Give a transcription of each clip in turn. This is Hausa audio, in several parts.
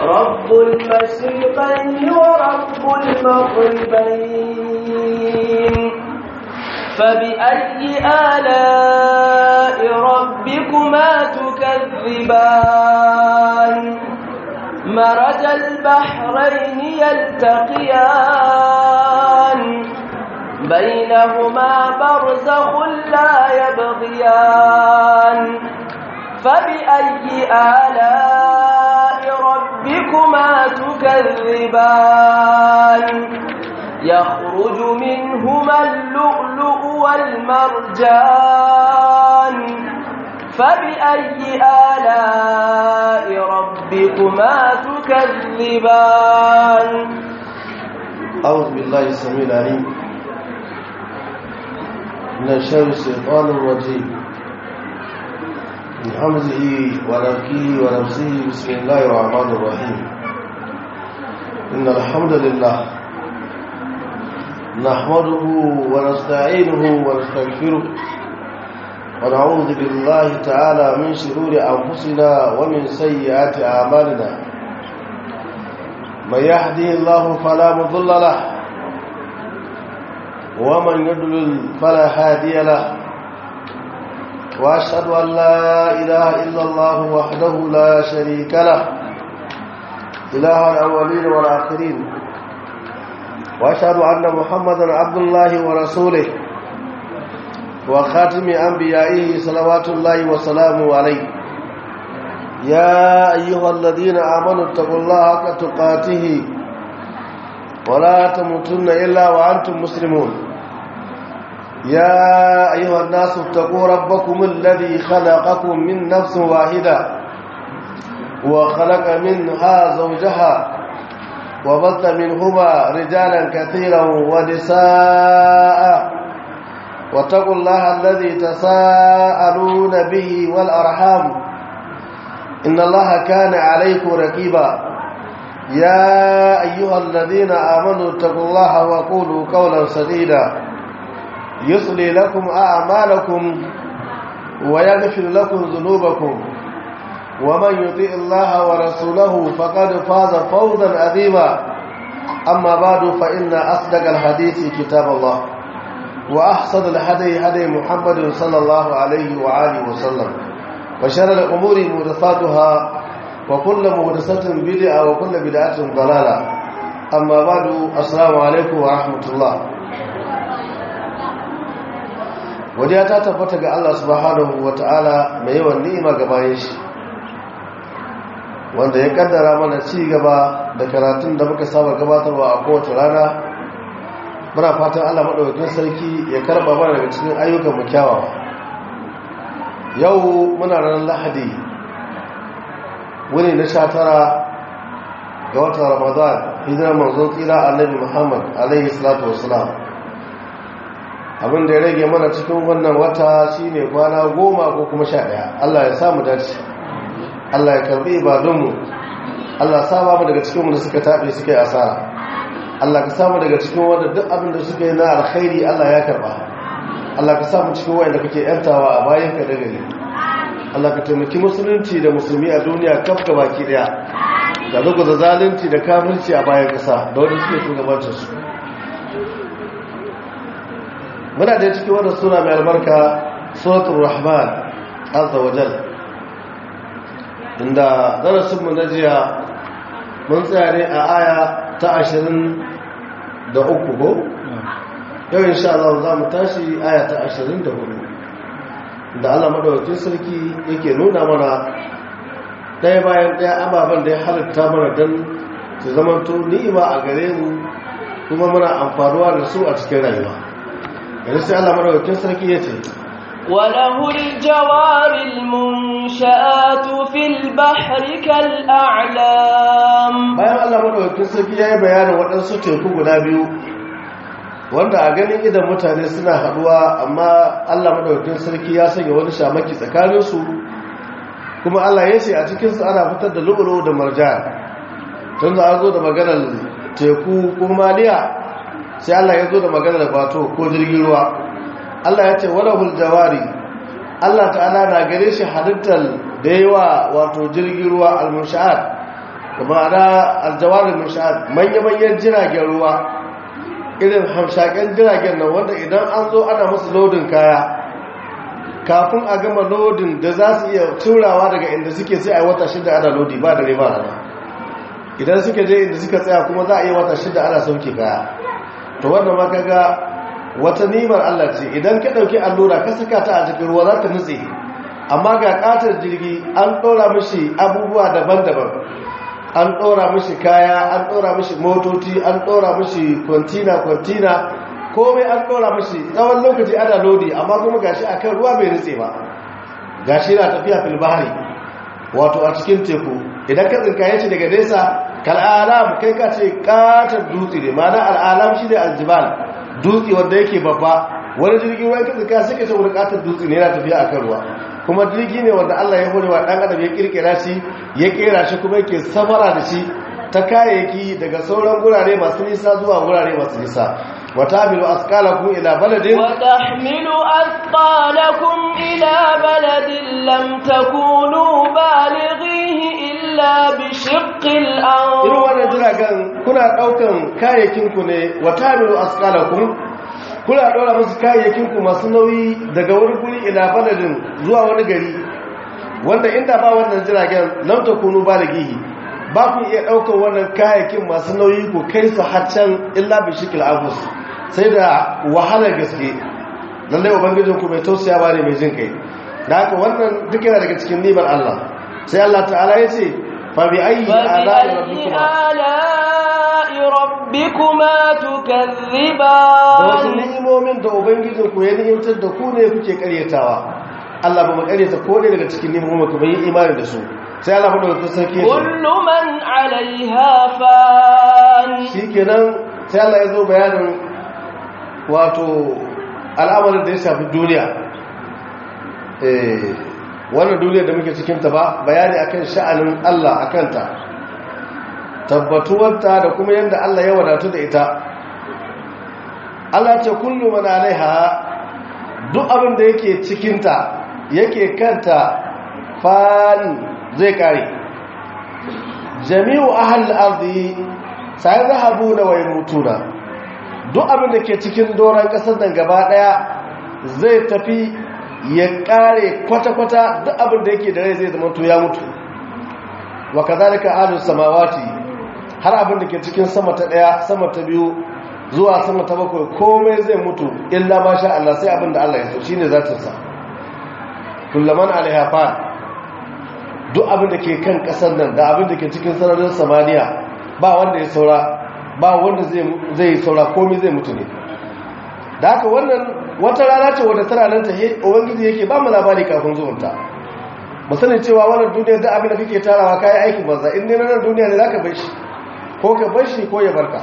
رب المشرقين ورب المغربين فبأي آلاء ربكما تكذبان مرج البحرين يلتقيان بينهما برزخ لا يبغيان فبأي آلاء ربكما تكذبان يخرج منهما اللؤلؤ والمرجان فبأي آلاء ربكما تكذبان أعوذ بالله السميع العليم من شر الشيطان الرجيم من حمزه ونفكه ونفسه بسم الله الرحمن الرحيم إن الحمد لله نحمده ونستعينه ونستغفره ونعوذ بالله تعالى من شرور أنفسنا ومن سيئات أعمالنا من يهدي الله فلا مضل له ومن يضلل فلا هادي له واشهد ان لا اله الا الله وحده لا شريك له اله الاولين والاخرين واشهد ان محمدا عبد الله ورسوله وخاتم انبيائه صلوات الله وسلامه عليه يا ايها الذين امنوا اتقوا الله حق تقاته ولا تموتن الا وانتم مسلمون يا أيها الناس اتقوا ربكم الذي خلقكم من نفس واحدة وخلق منها زوجها وبث منهما رجالا كثيرا ونساء واتقوا الله الذي تساءلون به والأرحام إن الله كان عليكم ركيبا يا أيها الذين آمنوا اتقوا الله وقولوا قولا سديدا يصلي لكم أعمالكم ويغفر لكم ذنوبكم ومن يطيع الله ورسوله فقد فاز فوزا عظيما أما بعد فإن أصدق الحديث كتاب الله وأحسن الهدي هدي محمد صلى الله عليه وآله وسلم وشر الأمور محدثاتها وكل محدثة بدعة وكل بدعة ضلالة أما بعد السلام عليكم ورحمة الله godiya ta tabbata ga Allah subhanahu wata'ala mai yawan ni'ima ga bayan shi wanda ya kaddara mana ci gaba da karatun da muka saba gabatarwa a kowace rana muna fatan Allah madaukakin sarki ya karba mana daga cikin ayyukan mu kyawawa yau muna ranar Lahadi wuni na 19 ga watan Ramadan hijirar manzon tsira Annabi Muhammad alaihi salatu wassalam abin da ya rage mana cikin wannan wata shine kwana goma ko kuma sha ɗaya Allah ya samu dace Allah ya karbi ibadunmu Allah ya saba mu daga cikinmu da suka taɓe suka yi asara Allah ka samu daga cikin wanda duk abin da suka yi na alkhairi Allah ya karba Allah ka samu cikin wanda kake yantawa a bayan ka da gari Allah ka taimaki musulunci da musulmi a duniya kaf ga baki daya da zuku da zalunci da kafirci a bayan kasa da wanda suke shugabancin su muna da cikin wannan sura mai albarka suratul rahman azza wa jal inda darasin mu na jiya mun tsaya ne a aya ta ashirin da uku ko yau insha Allah za mu tashi aya ta ashirin da hudu da Allah madaukakin sarki yake nuna mana ɗaya bayan ɗaya ababen da ya halitta mana don su zamanto ni'ima a gare mu kuma muna amfanuwa da su a cikin rayuwa yanzu sai Allah madaukakin sarki ya ce وله الجوار المنشآت في البحر كالأعلام bayan Allah madaukakin sarki ya yi bayanin waɗansu teku guda biyu wanda a ganin idan mutane suna haɗuwa amma Allah madaukakin sarki ya sanya wani shamaki tsakaninsu kuma Allah ya ce a cikinsu ana fitar da lu'ulu da marjan tun da an zo da maganar teku ko maliya sai Allah ya zo da maganar bato ko jirgin ruwa Allah ya ce walahul jawari Allah ta'ala na gare shi halittar da yawa wato jirgin ruwa al-musha'at kuma ana aljawarin nishad manya-manyan jiragen ruwa irin hamshaken jiragen nan wanda idan an zo ana musu lodin kaya kafin a gama lodin da za su iya turawa daga inda suke sai a yi wata shida ana lodi ba da riba ana idan suke je inda suka tsaya kuma za a yi wata shida ana sauke kaya to wannan maka ga wata nimar Allah ce idan ka ɗauki allura ka saka ta a cikin ruwa za ta nutse amma ga ƙatar jirgi an ɗora mishi abubuwa daban-daban an ɗora mishi kaya an ɗora mishi motoci an ɗora mishi kwantina-kwantina komai an ɗora mishi tsawon lokaci ana lodi amma kuma gashi akan ruwa bai nutse ba gashi na tafiya filbari wato a cikin teku idan ka tsinkaye shi daga nesa kal'alam kai ka ce katar dutse ne mana al'alam shi ne aljibal dutse wanda yake babba wani jirgin ruwan ka tsinka sai ka ce wani katar dutse ne yana tafiya akan ruwa kuma jirgi ne wanda Allah ya hore wa dan adam ya kirkira shi ya kera shi kuma yake samara da shi ta kayayyaki daga sauran gurare masu nisa zuwa gurare masu nisa وتحمل أثقالكم إلى بلد وتحمل أثقالكم إلى بلد لم تكونوا بالغيه إلا بشق irin الأنفس wannan jiragen kuna ɗaukan kayayyakinku ne wa tamilu asqalakum kuna ɗora musu kayayyakinku masu nauyi daga wani guri ila baladin zuwa wani gari wanda inda ba wannan jiragen lam takunu balighihi ba ku iya ɗaukar wannan kayayyakin masu nauyi ku kai su haccan illa bi shikil abus sai da wahalar gaske lallai ubangijin ku mai tausaya ba ne mai jin kai da haka wannan duk yana daga cikin nimar Allah sai Allah ta'ala ya ce fa bi ayyi ala'i فبأي rabbikuma آلاء ربكما da wasu تكذبان ni'imomin da ubangijin ku ya ni'imtar da ku ne kuke karyatawa Allah ba mu karyata ko ne daga cikin ni'imomin ku bai yi imani da su sai Allah ba da sarki ya ce كل من عليها فان shikenan sai Allah ya zo bayanin wato al'amarin da ya shafi duniya eh wannan duniya da muke cikinta ba bayani akan sha'anin Allah akanta tabbatuwarta da kuma yadda Allah ya wadatu da ita Allah ce kullu man alaiha duk abin da yake cikinta yake kanta fan zai kare jami'u ahal ardi sai zahabu da waymutuna duk abin da ke cikin doron kasar nan gaba daya zai tafi ya kare kwata-kwata duk abin da yake da rai zai zama to ya mutu wa kazalika ahlus samawati har abin da ke cikin sama ta daya sama ta biyu zuwa sama ta bakwai komai zai mutu illa ma sha Allah sai abin da Allah ya so shine zatin sa kullaman alaiha fa duk abin da ke kan kasar nan da abin da ke cikin sararin samaniya ba wanda ya saura ba wanda zai zai saura komai zai mutu ne da haka wannan wata rana ce wadda tana nan ta he ubangiji yake ba mu labari kafin zuwanta mu sani cewa wannan duniyar da abin da kake tarawa kai aiki banza in ne nan duniya ne zaka bar shi ko ka bar shi ko ya barka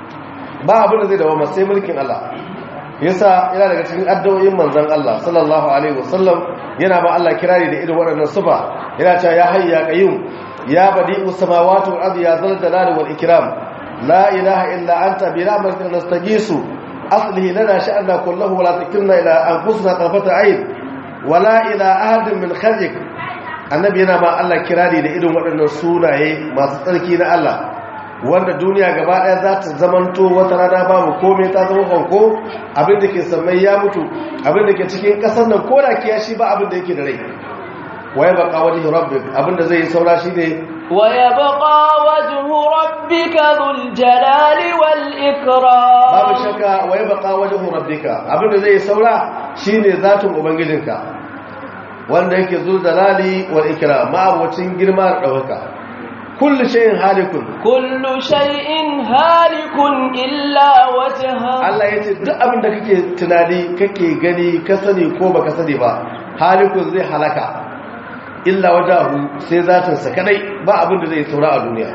ba abin da zai dawo sai mulkin Allah yasa yana daga cikin addu'o'in manzon Allah sallallahu alaihi wasallam yana ba Allah kirari da irin waɗannan sufa yana cewa ya hayya qayyum ya badi'us samawati wal ardi ya zal jalali wal ikram la ilaha illa anta bi rahmatika nastajisu aslihi lana sha'na kullahu wa la takilna ila anfusina tarfata ayn wala ila ahadin min khalqik annabi yana ba Allah kirari da irin waɗannan sunaye masu tsarki na Allah wanda duniya gaba ɗaya za ta zamanto wata rana babu komai ta zama fanko abin da ke sammai ya mutu abin da ke cikin ƙasar nan ko da kiyashi ba abin da yake da rai waye baka wajhi rabbik abin da zai yi saura shine ويبقى وجه ربك ذو الجلال والإكرام babu shakka waye baka wajhu rabbika abin da zai yi saura shine zatin ubangijinka wanda yake zul dalali wal ikram ma abocin girma da dauka kullu shay'in halikun كل شيء هالك إلا وجهه Allah ya ce duk abin da kake tunani kake gani ka sani ko baka sani ba halikun zai halaka illa wajahu sai zatinsa kadai ba abin da zai saura a duniya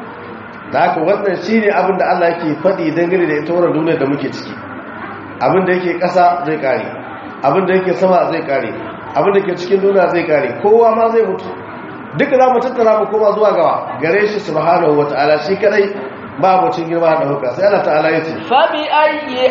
da haka wannan shine abin da Allah yake faɗi dangane da ita wannan duniya da muke ciki abin da yake ƙasa zai kare abin da yake sama zai kare abin da ke cikin duniya zai kare kowa ma zai mutu duka za mu tattara mu koma zuwa gawa gare shi subhanahu wataala shi kadai ba mutum girma da hukka sai Allah ta'ala ya ce فبأي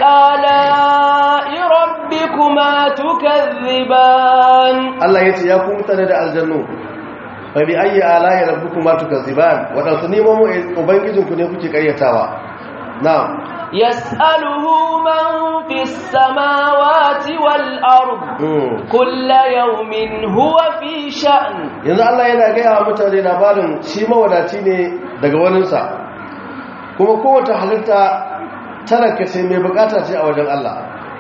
آلاء ربكما تكذبان Allah ya ce ya ku mutane da aljannu fa bi ayyi ala'i rabbikuma tukazziban wadansu nemomin ubangijinku ne kuke karyatawa na'am يسأله من في السماوات والأرض كل يوم هو في شأن yanzu Allah yana gaya wa mutane labarin shi mawadaci ne daga waninsa kuma kowace halitta talaka ce mai bukata ce a wajen Allah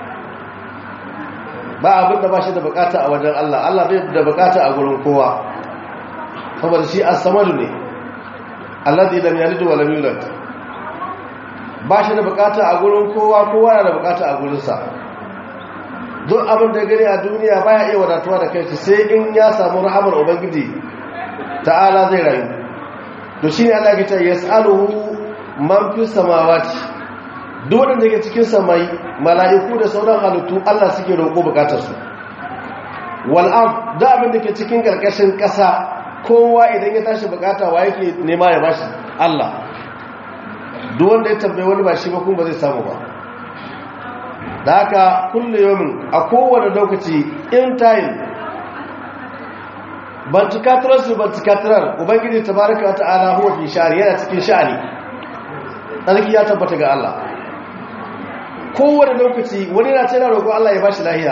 ba abin da ba shi da bukata a wajen Allah Allah bai da bukata a gurin kowa saboda shi as-samadu ne alladhi lam yalid wa lam yulad ba shi da bukata a gurin kowa kowa na da bukata a gurinsa duk abin da gani a duniya baya iya wadatuwa da kai sai in ya samu rahamar ubangiji ta'ala zai rayu to shine Allah ya ce yas'aluhu man fi samawati duk wanda yake cikin samai mala'iku da sauran halittu Allah suke roƙo bukatar su wal ard da abin da ke cikin karkashin ƙasa kowa idan ya tashi bukata wa yake nema ya bashi Allah duk wanda ya tambaye wani ba shi ba kuma ba zai samu ba da haka kulle yomin a kowane lokaci in time bantikatirar su bantikatirar ubangiji ta baraka ta ala huwa fi sha'ani yana cikin sha'ani tsarki ya tabbata ga Allah kowane lokaci wani na ce na roƙon Allah ya bashi lahiya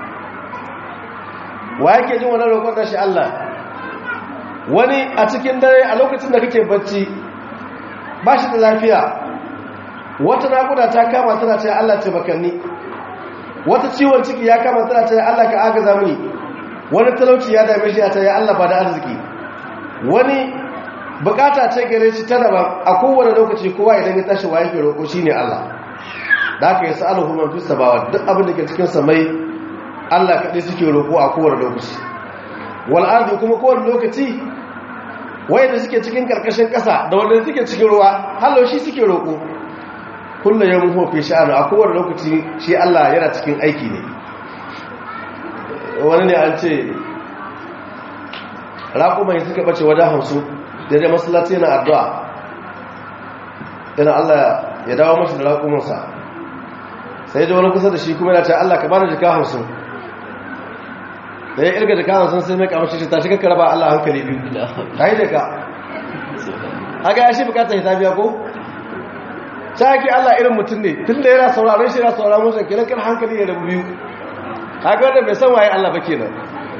wa yake jin wani roƙon da shi Allah wani a cikin dare a lokacin da kake bacci ba shi da lafiya wata naƙuda ta kama tana ce Allah ce bakanni wata ciwon ciki ya kama tana ce Allah ka agaza mini wani talauci ya dame shi ya ce ya Allah ba da arziki wani bukata ce gare shi ta daban a kowane lokaci kowa idan ya tashi wa yake roƙo shine Allah da aka yi sa'aluhu man fi sabawa duk abin da ke cikin samai Allah kaɗai suke roƙo a kowane lokaci wal ardi kuma kowane lokaci wayanda suke cikin karkashin ƙasa da wanda suke cikin ruwa hallo shi suke roƙo kullu yawmin huwa fi sha'ani a kowane lokaci shi Allah yana cikin aiki ne wani ne an ce raƙumai suka bace wajen hamsu da dai masallaci yana addu'a yana Allah ya dawo mashi da raƙumansa sai da wani kusa da shi kuma yana ce Allah ka bani jika hamsin da ya irga jika hamsin sai mai kamashi shi ta shi kakkara ba Allah hankali biyu ta yi da ka haka ya shi bukatar ya tafiya ko shaki Allah irin mutum ne tun da yana sauraron shi yana sauraron musu kenan kan hankali ya rabu biyu haka wanda bai san waye Allah ba kenan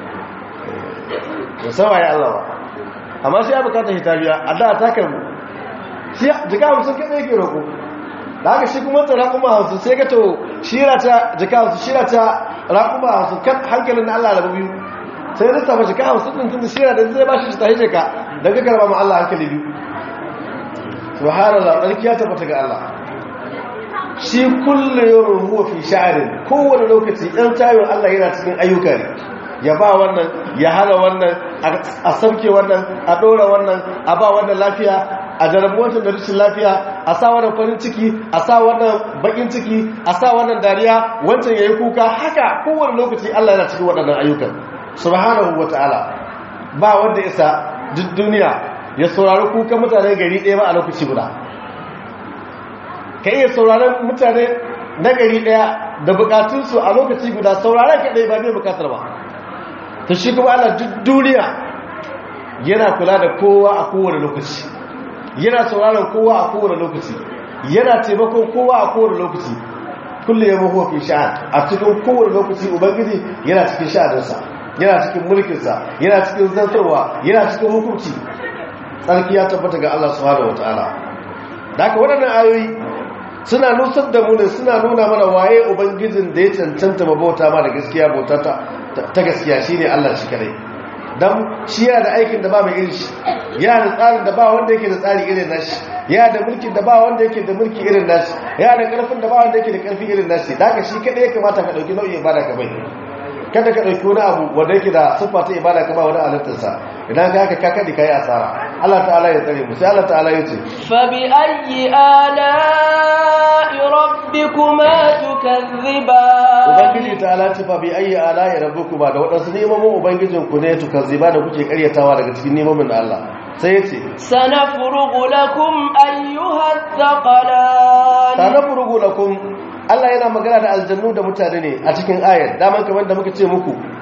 bai san waye Allah ba amma shi ya bukatar shi tafiya a da ta karbu shi jika hamsin kaɗai yake roƙo da haka shi kuma ta raƙuma hamsin sai ka to shira ta jika hamsin shira ta raƙuma hamsin kan hankalin na Allah rabu biyu sai zai tafi jika hamsin ɗin tun da shira da zai ba shi ta hije ka don ka karba ma Allah hankali biyu subhanallah ɗarki ya tabbata ga Allah shi kulle yawon huwa fi sha'arin kowane lokaci ɗan tayin Allah yana cikin ayyuka ne ya ba wannan ya hana wannan a sauke wannan a ɗora wannan a ba wannan lafiya a jarabu wancan da rashin lafiya a sa wannan farin ciki a sa wannan bakin ciki a sa wannan dariya wancan ya yi kuka haka kowane lokaci Allah yana cikin waɗannan ayyukan subhanahu wa ta'ala ba wanda isa duk duniya ya saurari kuka mutane gari ɗaya ba a lokaci guda ka iya sauraron mutane na gari ɗaya da bukatunsu a lokaci guda sauraron ka ɗaya ba mai bukatar ba ta shi kuma ana duk duniya yana kula da kowa a kowane lokaci yana sauraron kowa a kowane lokaci yana taimakon kowa a kowane lokaci kulle ya mahuwa fi sha'an a cikin kowane lokaci ubangiji yana cikin sha'aninsa yana cikin mulkinsa yana cikin zantarwa yana cikin hukunci tsarki ya tabbata ga Allah subhanahu wataala da haka waɗannan ayoyi suna nusar da mu ne suna nuna mana waye ubangijin da ya cancanta mabauta ma da gaskiya bauta ta gaskiya shine Allah shi kadai dan shi yana da aikin da ba mai irin shi yana da tsarin da ba wanda yake da tsari irin nashi yana da mulkin da ba wanda yake da mulki irin nashi yana da karfin da ba wanda yake da karfi irin nashi da haka shi kadai ya kamata ka dauki nau'in ibada ka bai kada ka ɗauki wani abu wanda yake da siffa ta ibada ka ba wani halittarsa idan ka haka ka kaɗi ka yi asara Allah ta'ala ya tsare mu sai Allah ta'ala ya ce fa bi ayyi ala'i rabbikuma tukazziban ubangiji ta'ala ce fa bi ayyi ala'i rabbikuma da waɗansu nemomin ubangijin ku ne tukazziba da kuke karyatawa daga cikin nemomin da Allah sai ya ce sanafrugu lakum ayyuhat thaqalan sanafrugu lakum Allah yana magana da aljannu da mutane ne a cikin ayar daman kamar da muka ce muku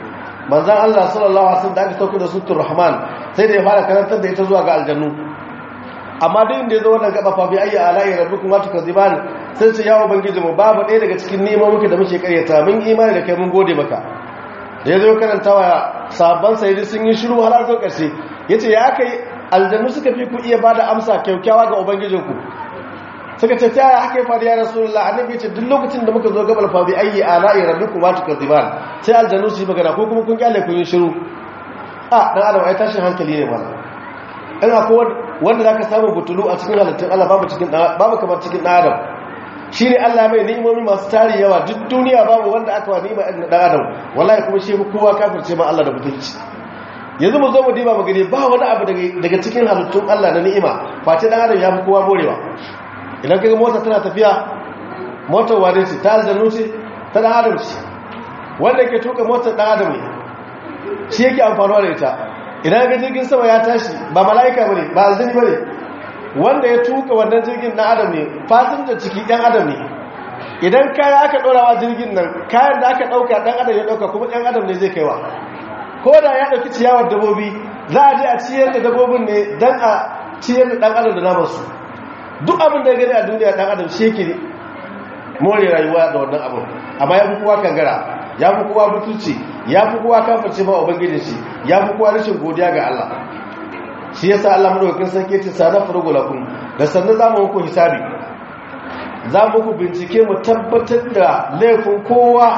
manzan Allah sallallahu alaihi wasallam da aka sauka da sutur rahman sai da ya fara karantar da ita zuwa ga aljannu amma duk inda ya zo wannan gaba fa bi ayyi ala'i rabbikum wa tukaziban sai ce ya ubangiji mu babu ɗaya daga cikin neman muke da muke karyata mun imani da kai mun gode maka da ya zo karantawa sabon sai sun yi shiru har zo ƙarshe yace ya kai aljannu suka fi ku iya bada amsa kyaukyawa ga ubangijinku suka ce ta yaya haka ya faru ya rasulullah annabi ya ce duk lokacin da muka zo gabar fa bi ayyi ala'i rabbikum wa tukaziban sai aljannu su yi magana ko kuma kun kyale kun yi shiru a dan adam ai tashin hankali ne mana in akwai wanda zaka samu butulu a cikin halittun Allah babu cikin babu kamar cikin dan adam shine Allah mai ni'imomi masu tari yawa duk duniya babu wanda aka wa ni'ima dan adam wallahi kuma shi kowa kafirce ma Allah da butulci yanzu mu zo mu diba mu gani ba wani abu daga cikin halittun Allah na ni'ima face dan adam ya fi kowa morewa idan kaga mota tana tafiya motar wane ce ta aljannu ce ta dan adam ce wanda ke tuka motar dan adam ne shi yake amfanuwa da ita idan ga jirgin sama ya tashi ba mala'ika bane ba aljini bane wanda ya tuka wannan jirgin dan adam ne fasinja ciki dan adam ne idan kaya aka dorawa jirgin nan kayan da aka dauka dan adam ya dauka kuma dan adam ne zai kaiwa ko da ya dauki ciyawar dabobi za a je a ciyar da dabobin ne dan a ciyar da dan adam da namansu duk abin da ya gani a duniya dan adam shi yake more rayuwa da wannan abin amma ya fi kowa kangara ya fi kowa butulci ya fi kowa kafirce ma ubangijin shi ya fi kowa rashin godiya ga Allah shi yasa Allah madaukakin sarki ce sana furugu lakum da sannan za mu muku hisabi za mu ku bincike mu tabbatar da laifin kowa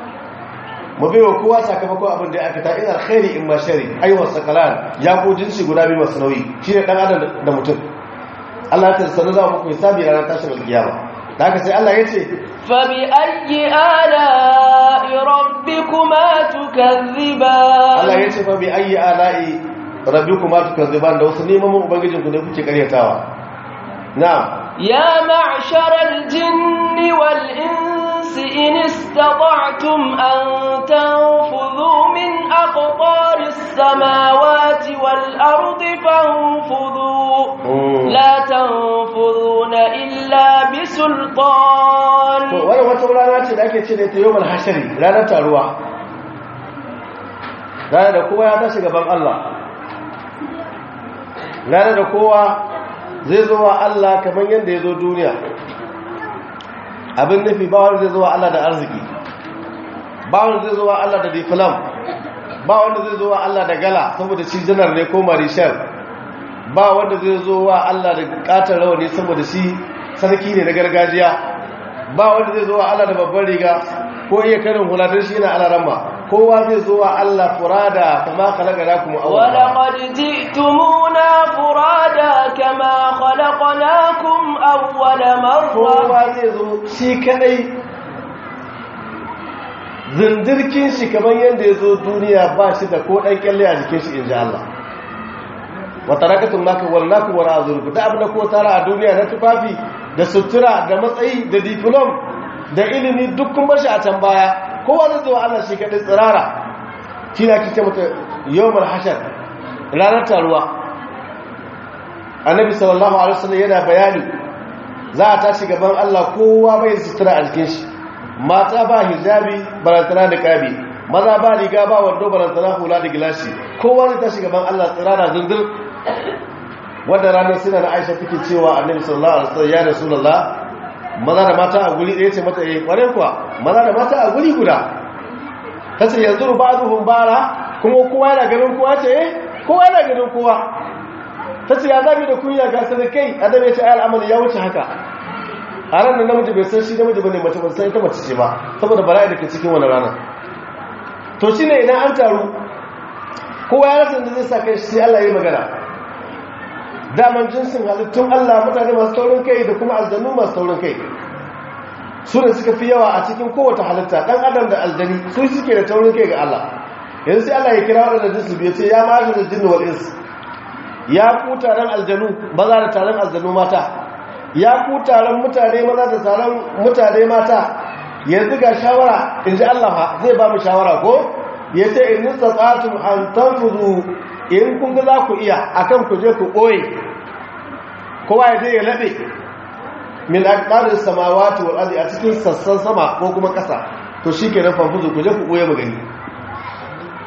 mu bai wa kowa sakamakon abin da ya aikata in alkhairi in ma shari ayyuhas sakalan ya ko jinsi guda biyu masu nauyi shine dan adam da mutum Allah ta sanar za muku hisabi ranar tashin alkiyama da haka sai Allah ya ce fa bi ayyi ala'i rabbikuma tukazziban Allah ya ce fa bi ayyi ala'i rabbikuma tukazziban da wasu neman ubangijinku ne kuke karyatawa na'am ya ma'sharal jinni wal insi in istata'tum an tanfudhu min aqtaris samawati wal ardi fanfudhu لا تنفذون إلا بسلطان wannan wata rana ce da ake ce da ita yawon hashari ranar taruwa ranar da kowa ya tashi gaban Allah ranar da kowa zai zo wa Allah kamar yadda ya zo duniya abin nufi ba wanda zai zo wa Allah da arziki ba wanda zai zo wa Allah da difilam ba wanda zai zo wa Allah da gala saboda shi janar ne ko marishal ba wanda zai zo wa Allah da katar rawani saboda shi sarki ne na gargajiya ba wanda zai zo wa Allah da babban riga ko iya karin huladar shi yana alaramma kowa zai zo wa Allah furada kama khalaqnakum awwal ولقد جئتمونا فرادا كما خلقناكم أول مرة kowa zai zo shi kadai zindirkin shi kamar yadda ya zo duniya ba shi da ko ɗan kyalle a jikin shi in ji Allah wata rakatun maka wallaku wa ra'azurku da abin da ko tara a duniya na tufafi da sutura da matsayi da diplom da ilimi duk kun bar shi a can baya kowa zai zo Allah shi kadai tsirara shi na kike mata yawmul hashar ranar taruwa annabi sallallahu alaihi wasallam yana bayani za a tashi gaban Allah kowa bai sutura a jikin shi mata ba hijabi barantana da kabi maza ba riga ba wando barantana hula da gilashi kowa zai tashi gaban Allah tsirara zindir wadda ranar suna na aisha take cewa annabi sallallahu alaihi wasallam ya rasulullah maza da mata a guri ɗaya ce mata eh kware kuwa maza da mata a guri guda tace yanzu ba'dhum bara kuma kowa yana ganin kowa ce eh kowa yana ganin kowa tace ya zabi da kunya ga sadakai annabi ya ce ai al'amari ya wuce haka a ran da namiji bai san shi namiji bane mace ban san ita mace ce ba saboda bala'i da ke cikin wani rana to shine idan an taru kowa ya rasa da zai sa kai sai Allah ya yi magana daman jinsin halittun Allah mutane masu taurin kai da kuma aljannu masu taurin kai su ne suka fi yawa a cikin kowace halitta dan adam da aljani su suke da taurin kai ga Allah yanzu sai Allah ya kira waɗanda jinsu biyu ce ya mashi da jinnu wal ins ya ku taron aljanu maza da taron aljanu mata ya ku taron mutane maza da taron mutane mata yanzu ga shawara in ji Allah zai ba mu shawara ko ya ce in nisa tsatun an tanfuzu in kun ga za ku iya akan ku je ku ɓoye kowa ya je ya laɓe min aqdaris samawati wal ardi a cikin sassan sama ko kuma ƙasa to shikenan fanfuzu ku je ku ɓoye magani kaga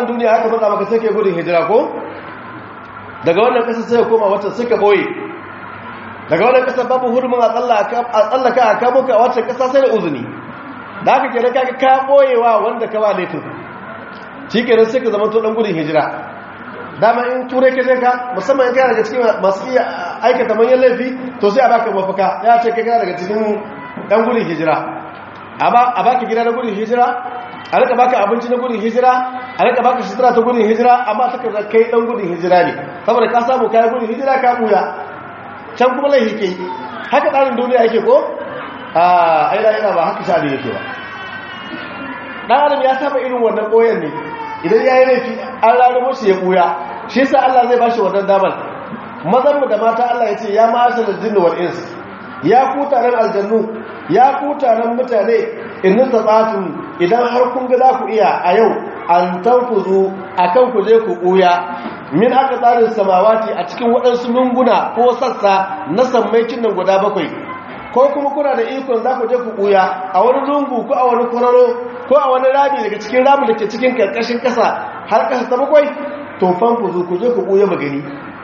nan duniya aka matsa maka sai kai gudun hijira ko daga wannan ƙasa sai koma wata suka boye daga wannan ƙasa babu hurumin a tsallaka a kamo ka a wacce ƙasa sai da uzuni da aka kira ka ka boyewa wanda ka ba laifin shi kenan sai ka zama to dan gudun hijira dama in turai ka je ka musamman in kana daga cikin masu iya aikata manyan laifi to sai a baka mafaka ya ce kai kana daga cikin dan gudun hijira a baka gida na gudun hijira a rika baka abinci na gudun hijira a rika baka sutura ta gudun hijira amma ta kaza kai dan gudun hijira ne saboda ka samu kayan gudun hijira ka buya can kuma laifi ke haka tsarin duniya yake ko a aina yana ba haka sha yake ba dan adam ya saba irin wannan koyon ne idan ya yi laifi an rarrabo shi ya buya shi yasa Allah zai bashi wannan damar mazan mu da mata Allah ya ce ya ma'ashar jinni wal ins ya ku taron aljannu ya ku taron mutane in tatsatun idan har kun ga za ku iya a yau an tanfuzu akan ku je ku buya min aka tsarin samawati a cikin waɗansu lunguna ko sassa na sammaicin nan guda bakwai ko kuma kuna da ikon za ku je ku ɓuya a wani lungu ko a wani kwararo ko a wani rami daga cikin rami da ke cikin karkashin ƙasa har ƙasa ta bakwai to fan ku zo ku je ku ɓuya magani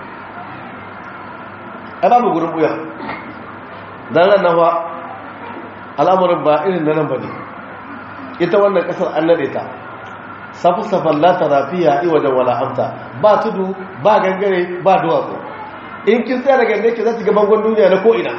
a ba mu gurin ɓuya don ran nan ba al'amuran ba irin na nan ba ne ita wannan ƙasar an naɗe ta safi-safan lata rafiya iwajen wala'amta ba tudu ba gangare ba duwatsu in kin tsaya da gangare ki za ki ga bangon duniya na ko'ina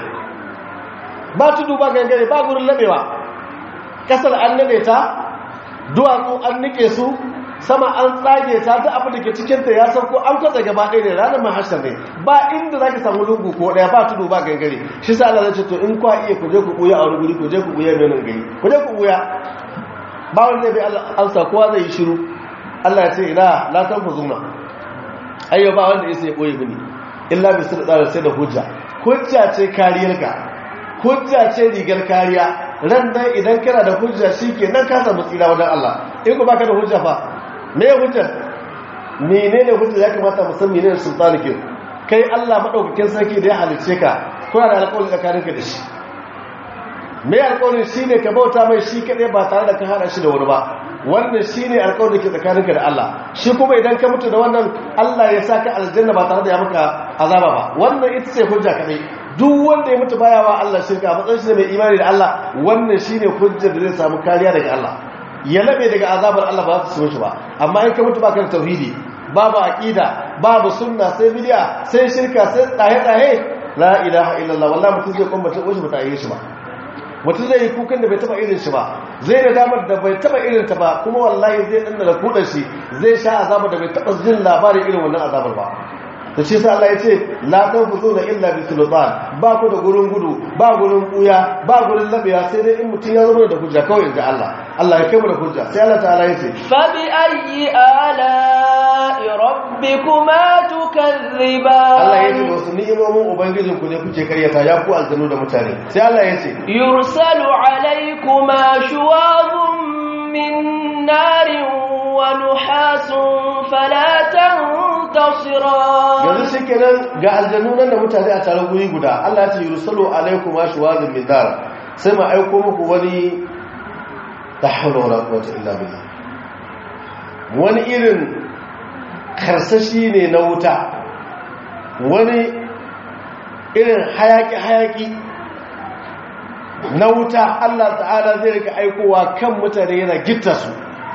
ba tudu ba gangare ba gurin labewa kasar an nade ta duwatsu an nike su sama an tsage ta ta abu da ke cikinta ya sauko an kwatsa gaba ɗaya ne ranar mahashar ne ba inda za ki samu lungu ko ɗaya ba tudu ba gangare shi sa Allah zai ce to in kwa iya ku je ku ɓuya a wani guri ku je ku ɓuya mai nan gari ku je ku ɓuya ba wanda bai amsa kowa zai yi shiru Allah ya ce ina la tanfuzuna ayyo ba wanda yake ya ɓoye mini illa bi sirri sai da hujja hujja ce kariyarka hujja ce rigar kariya ran dan idan kana da hujja shike nan ka samu tsira wajen Allah in ku baka da hujja fa me ya hujja menene hujja ya kamata mu san menene sultani ke kai Allah madaukakin sarki da ya halice ka kuna da alƙawari tsakaninka da shi me alƙawarin shine ka bauta mai shi kadai ba tare da ka hada shi da wani ba wannan shine alƙawarin da ke tsakaninka da Allah shi kuma idan ka mutu da wannan Allah ya saka aljanna ba tare da ya maka azaba ba wannan ita ce hujja kadai duk wanda ya mutu baya wa Allah shirka a matsayin shi mai imani da Allah wannan shine hujjar da zai samu kariya daga Allah ya labe daga azabar Allah ba za su shi ba amma in ka mutu baka da tauhidi babu aqida babu sunna sai bid'a sai shirka sai tsaye tsaye la ilaha illallah wallahi mutum zai kuma mutum wuce mutane shi ba mutum zai yi kukan da bai taba irin shi ba zai da damar da bai taba irin ta ba kuma wallahi zai danna da kudin shi zai sha azabar da bai taba jin labarin irin wannan azabar ba da shi sa Allah ya ce la tanfuzuna illa bi sultan ba ku da gurin gudu ba gurin buya ba gurin labiya sai dai in mutum ya zama da hujja kawai inda Allah Allah ya kai mu da hujja sai Allah ta'ala ya ce fa bi ayyi ala'i rabbikuma tukazziban Allah ya ce wasu ni'imomin ubangijin ku ne kuke karyata ya ku aljanu da mutane sai Allah ya ce yursalu alaykuma shuwazun min narin wa nuhasun fala tantasiran yanzu shi kenan ga aljanu nan da mutane a tare guri guda Allah ya ce yursalu alaikum ashwazun min dar sai ma aiko muku wani la hawla wala quwwata illa billah wani irin karsashi ne na wuta wani irin hayaki hayaki na wuta Allah ta'ala zai rika aikowa kan mutane yana gitta su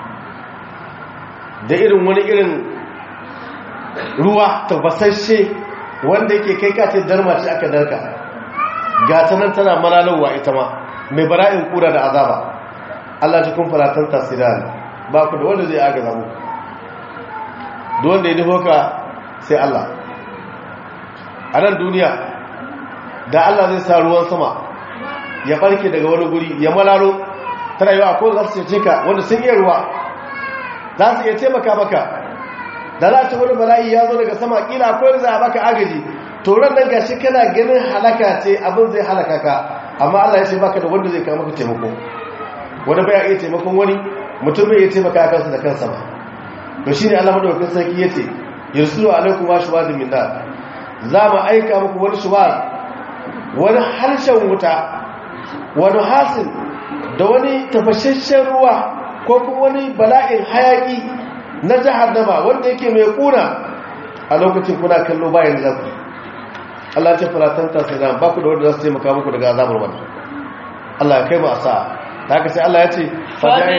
da irin wani irin ruwa tabbasashe wanda yake kai kace darma ce aka darka ga ta nan tana malalowa ita ma mai bara'in kura da azaba Allah ta kun faratan tasiran ba ku da wanda zai agaza mu da wanda ya nufo ka sai Allah a nan duniya da Allah zai sa ruwan sama ya barke daga wani guri ya malalo tana yi wa ko za su ce ka wanda sun iya ruwa za su iya taimaka maka da za ta wani bala'i ya zo daga sama kila akwai za a baka agaji toron nan gashi kana ganin halaka ce abin zai halaka ka amma Allah ya ce baka da wanda zai kawo maka taimako wanda baya iya taimakon wani mutum bai iya taimaka kansa da kansa ba to shine Allah madaukakin sarki yace yursulu alaikum washwad min nar za mu aika muku wani shuwar wani harshen wuta wani hasin da wani tafashashen ruwa ko kuma wani bala'in hayaki na jahannama wanda yake mai kuna a lokacin kuna kallo bayan zaku Allah ya ce falatanta sai da ba ku da wanda za su taimaka muku daga azabar wannan Allah ya kai mu asa da haka sai Allah ya ce فبأي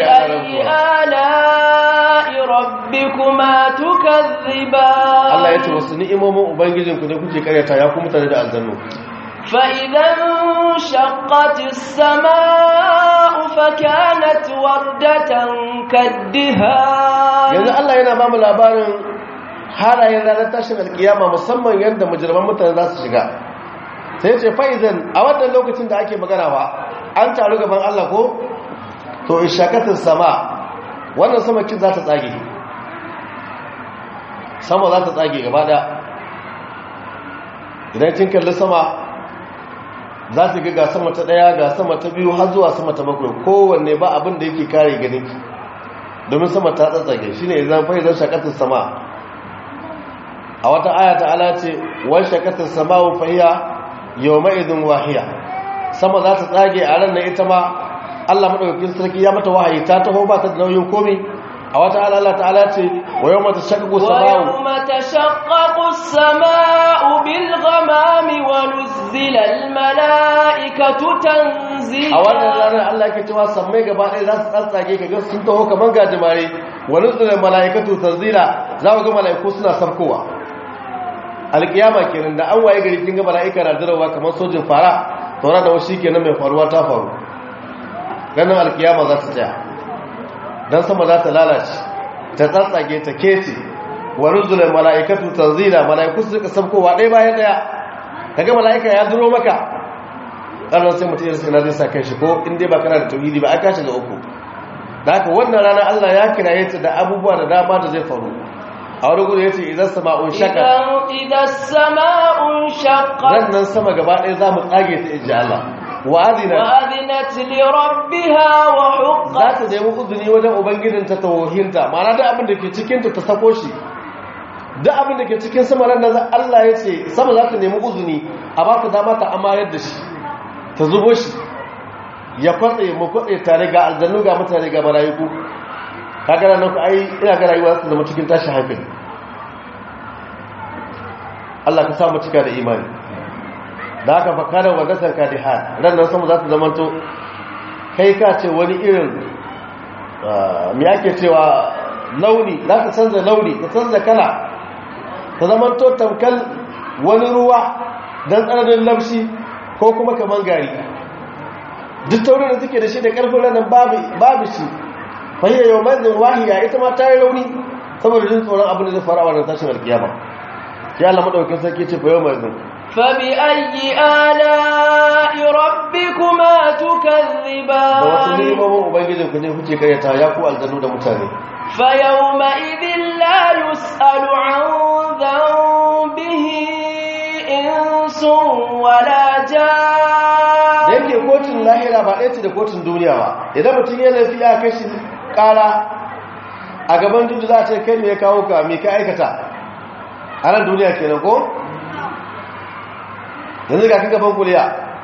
آلاء ربكما تكذبان Allah ya ce wasu ni'imomin ubangijinku ne kuke karyata ya ku mutane da aljannu فإذا انشقت السماء فكانت وردة كالدهان yanzu Allah yana ba mu labarin halayen ranar tashin alkiyama musamman yadda mujirman mutane za su shiga sai ce fa'izan a wannan lokacin da ake magana ba an taru gaban Allah ko to ishakatin sama wannan sama kin za ta tsage sama za ta tsage gaba ɗaya idan kin kalli sama za ta ga sama ta ɗaya ga sama ta biyu har zuwa sama ta bakwai kowanne ba abin da yake kare ganin ki domin sama ta tsatsage shi ne zan fahimtar shakatar sama a wata aya ta ala ce wani shakatar sama wa fahiya yau ma'izin wahiya sama za ta tsage a ran na ita ma allah maɗaukakin sarki ya mata wahayi ta taho ba ta da nauyin komi a wata ala ta ala ce wa yau mata shakaku sama'u ويوم تشقق السماء بالغمام ونزل الملائكة تنزيلا a wannan ranar Allah ke cewa sammai gaba ɗaya za su tsatsage ka ga sun taho kamar gajimare wani tsunan mala'ikatu tanzila za ku ga mala'iku suna sarkowa alƙiyama kenan da an waye gari kin ga mala'ika na dirawa kamar sojin fara taura da wasu kenan mai faruwa ta faru ganin alƙiyama za ta tsaya dan sama za ta lalace ta tsatsage ta kece wani tsunan mala'ikatu tanzila mala'iku su rika sarkowa ɗaya bayan ɗaya kaga mala'ika ya duro maka ƙarar sai mutum yarsa na zai sa kan shi ko inda ba kana da tauhidi ba aka shiga uku da haka wannan rana Allah ya kira ta da abubuwa da dama da zai faru a wani gudu ya ce idan sama'un shaka إذا, إذا السماء انشقت rannan sama gaba ɗaya za mu tsage ta inji Allah wa'azina وأذنت لربها za وحقت ta nemi uzuni wajen ubangijinta ta wohinta ma'ana da abin da ke cikinta ta sako shi da abin da ke cikin sama ran da Allah ya ce sama za ta nemi uzuni a ba ta dama ta amayar da shi ta zubo shi ya kwatse mu kwatse tare ga aljannu ga mutane ga marayiku kaga nan ku ai ina ga rayuwa za ta zama cikin tashi hankali Allah ka sa mu cika da imani da haka fa kana wadatan kadihan ran nan sama za ta zama to kai ka ce wani irin me ake cewa launi za ta canza launi ta canza kala ta zama to tamkal wani ruwa don tsananin lamshi ko kuma kaman gari duk taurin da suke da shi da karfin ranar babu shi fahiyar yau mazin wahiya ita ma ta yi rauni saboda jin tsoron abin da zai fara a wannan tashin alkiyama ya Allah madaukakin sarki ce fa yau mazin فبأي آلاء ربكما da wasu تكذبان neman ubangijin ku ne kuke karyata ya ku aljanu da mutane فيومئذ لا يسأل عن ذنبه إنس ولا da جان yake kotun lahira ba ɗaya ce da kotun duniya ba idan mutum ya laifi ya kashi ƙara a gaban juju za a ce kai me ya kawo ka me ka aikata a nan duniya kenan ko yanzu ga kan gaban kuliya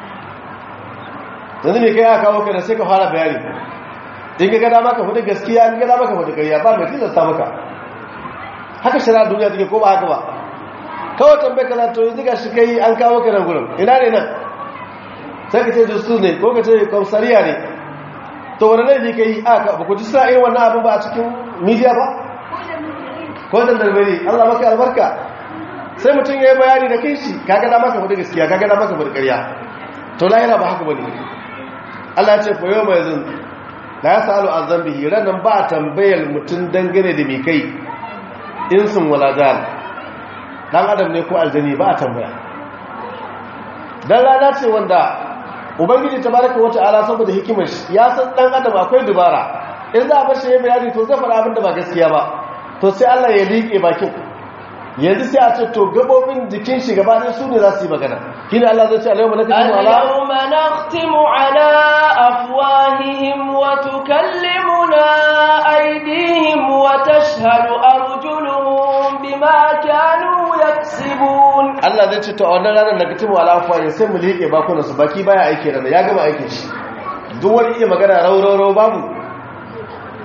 yanzu me kai ya kawo ka da sai ka fara bayani in ga gada maka fadi gaskiya in gada maka fadi ƙarya ba mai tilasta maka haka shari'a duniya take ko ba haka ba kawai tambayi ka to yanzu ga shi kai an kawo ka nan gurin ina ne nan sai ka ce justu ne ko ka ce kwamsariya ne to wani laifi ka yi aka ba ku ji suna irin wannan abin ba a cikin midiya ba ko da darbari allah maka albarka sai mutum ya yi bayani da kai shi kaga da maka faɗi gaskiya kaga da maka faɗi ƙarya to lahira ba haka ba ne allah ce fa yau mai zin da ya sa'alu a zambihi ranar ba a tambayar mutum dangane da mai kai insin wala dan dan adam ne ko aljani ba a tambaya dan rana ce wanda ubangiji tabaraka wata ala saboda hikimar shi ya san dan adam akwai dubara in za a bar shi ya bayani to zai faɗa abin da ba gaskiya ba to sai Allah ya liƙe bakin yanzu sai a ce to gabobin jikin shi gaba ɗaya su ne za su yi magana shine Allah zai ce alayhi malakatu ala اليوم نختم على أفواههم وتكلمنا أيديهم وتشهد أرجلهم بما كانوا يكسبون Allah zai ce to a wannan ranar da katimu ala afwahi sai mu liƙe bakunan su baki baya aiki ranar ya gama aikin shi duk wani iya magana rauraro babu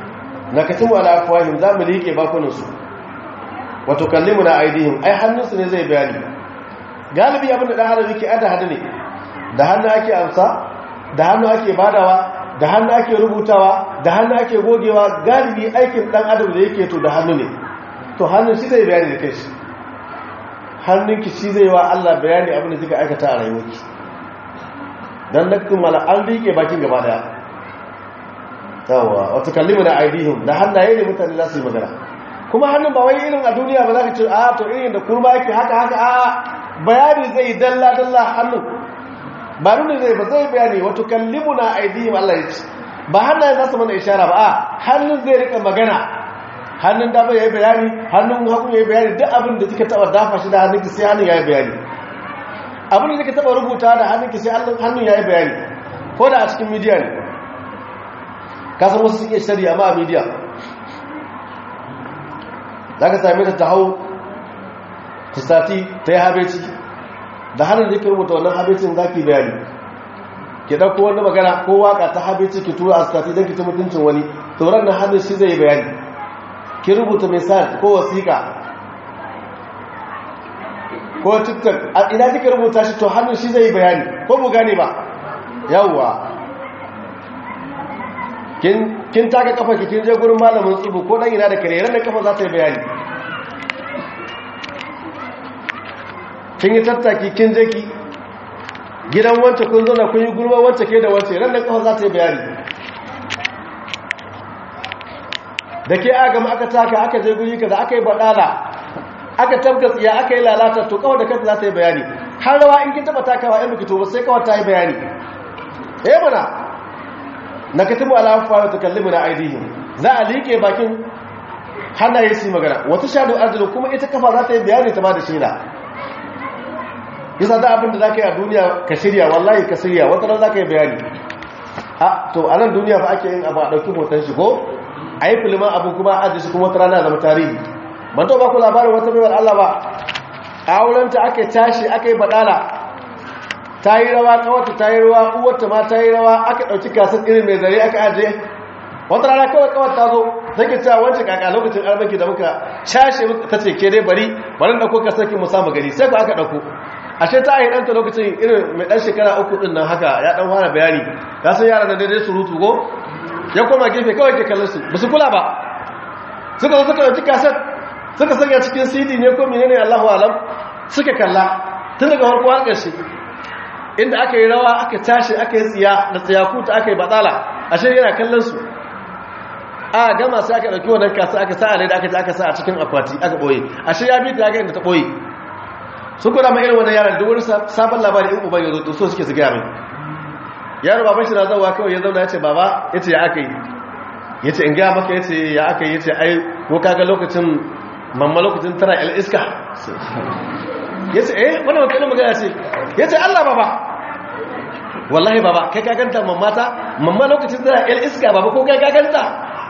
nakatimu ala afwahim za mu liƙe bakunansu wato kallimuna aidihim ai hannunsu ne zai bayani galibi abinda dan adam yake ada hada ne da hannu ake amsa da hannu ake badawa da hannu ake rubutawa da hannu ake gogewa galibi aikin dan adam da yake to da hannu ne to hannun shi zai bayani da kai shi hannunki shi zai wa Allah bayani abin da kika aikata a rayuwarki dan nakkin mala an rike bakin gaba daya yawa wato kallimuna aidihim da hannaye ne mutane za su yi magana kuma hannun ba wai irin a duniya ba za ka ce a to irin da kurma yake haka haka a bayani zai dalla dalla hannun ba nuna zai ba zai bayani wato kallimuna aidihim Allah ya ce ba hannaye za su mana ishara ba a hannun zai rika magana hannun dama ya yi bayani hannun hagu ya yi bayani duk abin da kika taba dafa shi da hannunki sai hannun ya yi bayani abin da kika taba rubuta da hannunki sai hannun ya yi bayani ko da a cikin midiya ne kasan wasu suke shari amma a midiya za ka same ta ta hau ta sati ta yi habeci da hannun da ke rubuta wannan habecin za ki bayani ki ɗauko wani magana ko waka ta habeci ki tura a sati don ki ta mutuncin wani tauran na hannun shi zai bayani ki rubuta misal ko wasiƙa ko tiktok a ina kika rubuta shi to hannun shi zai bayani ko mu gane ba yawwa kin taka kafa ki kin je gurin malamin tsubu ko dan ina da kare ran da kafa za ta yi bayani kin yi tattaki kin je ki gidan wance kun zo na kun yi gurba wance ke da wance ran da kafa za ta yi bayani da ke agama aka taka aka je guri kaza aka yi badala aka tabka tsiya aka yi lalata to kawai da kanta za ta yi bayani har rawa in kin taba takawa in biki to ba sai kawai ta yi bayani eh mana na katibu ala afwa ta kallimu na aidihim za a liƙe bakin hannaye su magana wata shaɗu arzilu kuma ita kafa za ta yi bayani ta ba da shaida yasa da abin da za ka yi a duniya ka shirya wallahi ka shirya wata ran za ka yi bayani a to a nan duniya fa ake yin abu a ɗauki hoton shi ko a yi filiman abu kuma a ajiye shi kuma wata rana zama tarihi ban to ba ku labarin wata baiwar Allah ba a aurenta aka tashi aka yi baɗala ta yi rawa kawata ta yi rawa uwarta ma ta yi rawa aka ɗauki kasar irin mai zare aka ajiye wata rana kawai kawai ta zo take cewa wancan kaka lokacin armaki da muka cashe ta ce ke dai bari bari ɗauko kasar ki mu samu gari sai ku aka ɗauko ashe ta yi ɗanta lokacin irin mai ɗan shekara uku ɗin nan haka ya ɗan fara bayani ka san yara da daidai surutu ko ya koma gefe kawai ke kallon su ba su kula ba suka zo suka ɗauki kasar suka sanya cikin cd ne ko menene allahu alam suka kalla tun daga farko har ƙarshe inda aka yi rawa aka tashi aka yi tsiya da tsiyakuta aka yi batsala ashe yana kallon su a gama sai aka ɗauki wannan kasa aka sa a da aka aka sa a cikin akwati aka ɓoye ashe ya bi ta aka inda ta ɓoye sun kuna ma irin wannan yaran duk wani sabon labari in uban ya zo so suke su gaya mai yaro baban shi na zauwa kawai ya zauna ya ce baba ya ce ya aka yi ya ce in gaya maka ya ce ya aka yi ya ce ai ko kaga lokacin mamma lokacin tana il iska ya ce eh wani wakilin magana ce ya ce allah baba wallahi baba kai kaganta mamata mamma lokacin tana il iska baba ko kai kaganta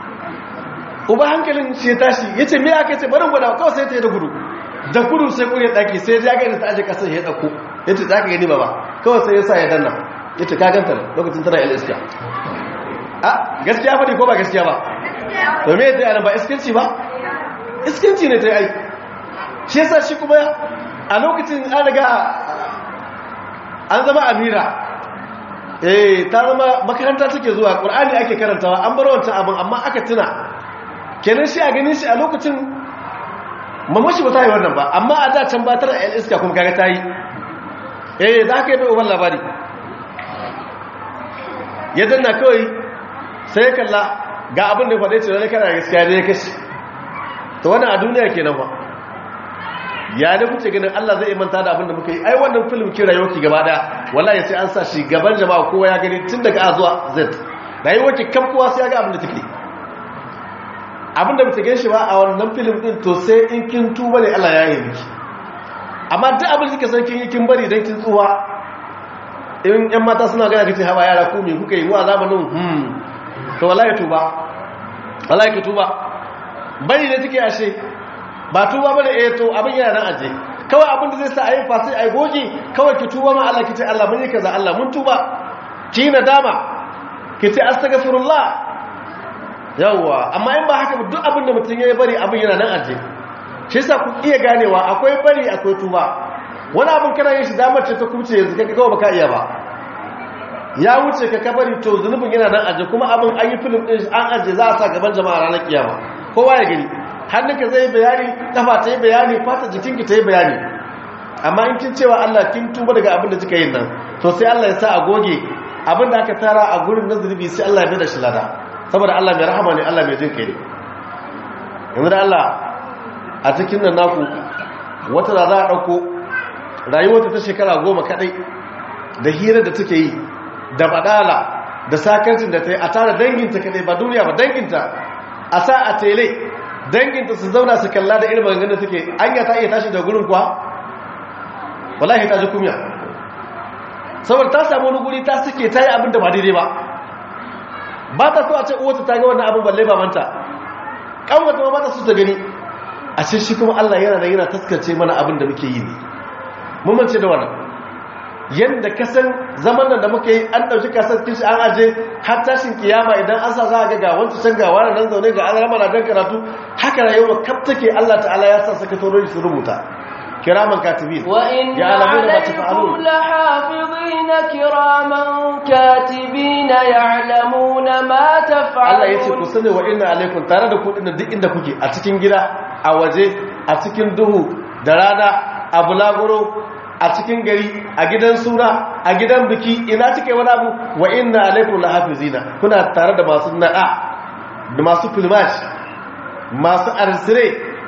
uba hankalin shi ya tashi ya ce me aka ce barin gwada kawai sai ta yi da gudu da gudu sai kuri daki sai ya ga da ta aje kasar ya dauko ya ce za ka gani baba kawai sai ya sa ya danna ya ce kaganta lokacin tana il iska a gaskiya faɗi ko ba gaskiya ba to me ta yana ba iskinci ba iskinci ne ta yi aiki shi yasa shi kuma a lokacin an riga an zama amira eh ta zama makaranta take zuwa ƙur'ani ake karantawa an bar wancan abin amma aka tuna kenan shi a ganin shi a lokacin mamashi ba ta yi wannan ba amma a da can ba tara yan iska kuma kaga ta yi eh za ka yi bai uban labari ya danna kawai sai ya kalla ga abin da faɗe ce wani kana gaskiya ne ya kashi ta wannan a duniya ke nan ba ya da kuce ganin Allah zai manta da abin da muka yi ai wannan film kira yau ki gaba daya wallahi sai an sa shi gaban jama'a kowa ya gani tun daga A zuwa Z rayuwar ki kam kowa sai ya ga abin da take abin da muke shi ba a wannan film din to sai in kin tuba ne Allah ya yi miki amma duk abin da kike san kin yi kin bari dan kin tsuwa in yan mata suna gana kace hawa yara ku me kuka yi mu azabanin hmm to wallahi tuba wallahi ki tuba bari ne take ashe ba tuba bane eh to abin yana nan aje kawai abin da zai sa ayi fasai ayi goge kawai ki tuba ma Allah kice Allah mun yi kaza Allah mun tuba ki nadama kice astaghfirullah yawwa amma in ba haka ba duk abin da mutum ya bari abin yana nan aje shi yasa ku iya ganewa akwai bari akwai tuba wani abin kana yin shi damar ce ta kuce yanzu kai kawai baka iya ba ya wuce ka kabari to zunubin yana nan aje kuma abin an yi film din an aje za a sa gaban jama'a ranar kiyama kowa ya gani hannunka zai bayani kafa ta yi bayani fata jikinki ta yi bayani amma in kin cewa Allah kin tuba daga abin da kika yin nan to sai Allah ya sa a goge abin da aka tara a gurin na zunubi sai Allah ya bada shi lada saboda Allah mai rahama ne Allah mai jin kai ne yanzu da Allah a cikin nan naku wata da za a ɗauko rayuwarta ta shekara goma kaɗai da hira da take yi da badala da sakarcin da ta yi a tara danginta kaɗai ba duniya ba danginta a sa a tele danginta su zauna su kalla da irin maganganun da take anya ta iya tashi da gurin kuwa wallahi ta ji kumya saboda ta samu wani guri ta suke ta yi abin da ba daidai ba ba ta so a ce uwata ta ga wannan abin balle ba manta kanwata ma ba ta so ta gani a ce shi kuma Allah yana da yana taskace mana abin da muke yi ne mun mance da wannan yanda ka san zaman nan da muke yi an dauki kasar kishi an aje har tashin kiyama idan an sa za ga ga wancan can ga wani nan zaune ga an na dan karatu haka rayuwa kaf take Allah ta'ala ya sa sakatorori su rubuta kiraman katibin وإن يعلمون ما عليكم تفعلون لحافظين كراما كاتبين يعلمون ما Allah ya ce ku تفعلون sani wa inna alaikum tare da ku dinnan duk inda kuke a cikin gida a waje a cikin duhu da rana a bulaguro a cikin gari a gidan suna a gidan biki ina cike wani abu wa inna alaikum lahafizina kuna tare da masu nada da masu filmash masu arsire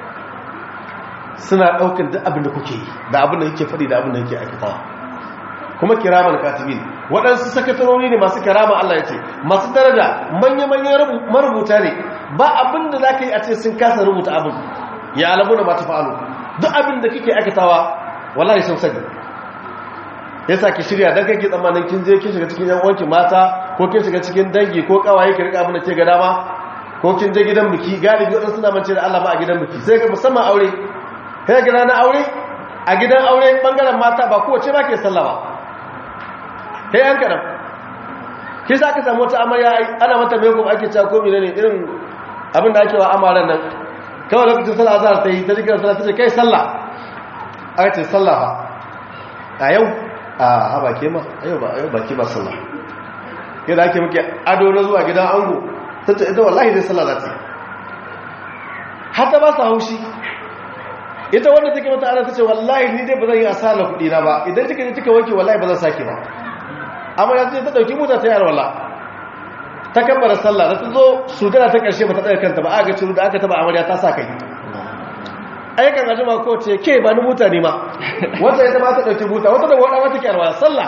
suna daukan duk abin da kuke yi da abin da kike faɗi da abin da kike aikatawa kuma kiraman katibin waɗansu sakatarori ne masu kirama Allah ya ce masu daraja manya-manyan rubu- marubuta ne ba abin da za ka yi a ce sun kasa rubuta abin ya alamu da mata fa'alu duk abin da kike aikatawa wallahi sun sani ya sa ki shirya don kake tsammanin kin je kin shiga cikin yan uwanki mata ko kin shiga cikin dangi ko kawaye ki rika abin da ke ga dama ko kin je gidan biki galibi waɗansu suna mance da Allah ba a gidan biki sai ga musamman aure kai ga ranar aure a gidan aure bangaren mata ba kowace ba ke sallah ba kai yan kaɗan ki sa ka samu wata amarya ai, ana mata mai kuma ake cewa ko ne irin abin da ake wa amaran nan kawai lokacin sallah azhar ta yi ta jikin sallah ta ce kai sallah aka ce sallah ba a yau a haba ke ma a yau ba a yau ba ke ba sallah ke da ake muke ado na zuwa gidan ango ta ce ita wallahi zai sallah za ta yi har ta ba su haushi ita wanda take mata ana ta ce wallahi ni dai ba zan yi asara kuɗi na ba idan kika je kika wanke wallahi ba zan sake ba amma yanzu ta dauki mota ta yar walla ta kabbara sallah da ta zo sujada ta karshe ba ta tsaya kanta ba a ga ciru da aka taba amarya ta sa kai aikan ajima ko ce ke ba ni mota ne ma wata ita ma ta dauki mota wata da wada wata kyarwa sallah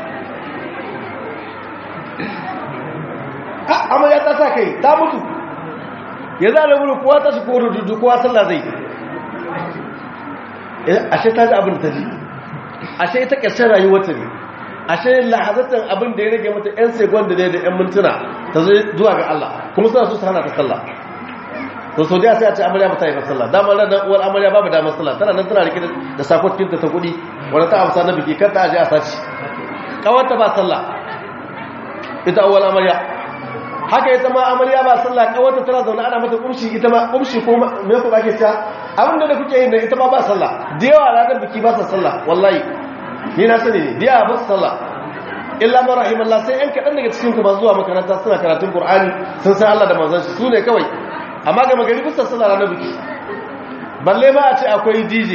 a amarya ta sa kai ta mutu ya za da buru kowa ta shi ko rududu kowa sallah zai ashe ta ji abin da ta ji ashe ita ƙarshen rayuwarta ne ashe lahazatan abin da ya rage mata 'yan segon da da 'yan mintuna ta zai zuwa ga Allah kuma suna so su hana ta sallah to sau sai a ce amarya ba ta yi sallah damar ranar uwar amarya babu damar sallah tana nan tana rike da sakokinta ta kudi wadda ta amsa na biki kan ta aje a sace kawarta ba sallah ita uwar amarya haka ita ma amarya ba sallah kawarta tana zaune ana mata kumshi ita ma kumshi ko me ku ake cewa abin da kuke yin da ita ma ba sallah da yawa ranar biki ba sa sallah wallahi ni na sani ne da yawa ba su sallah illa ma rahimallah sai yan kaɗan daga cikin ku ba zuwa makaranta suna karatun qur'ani sun san Allah da manzon shi su ne kawai amma ga magari bisa sallah ranar biki balle ma a ce akwai DJ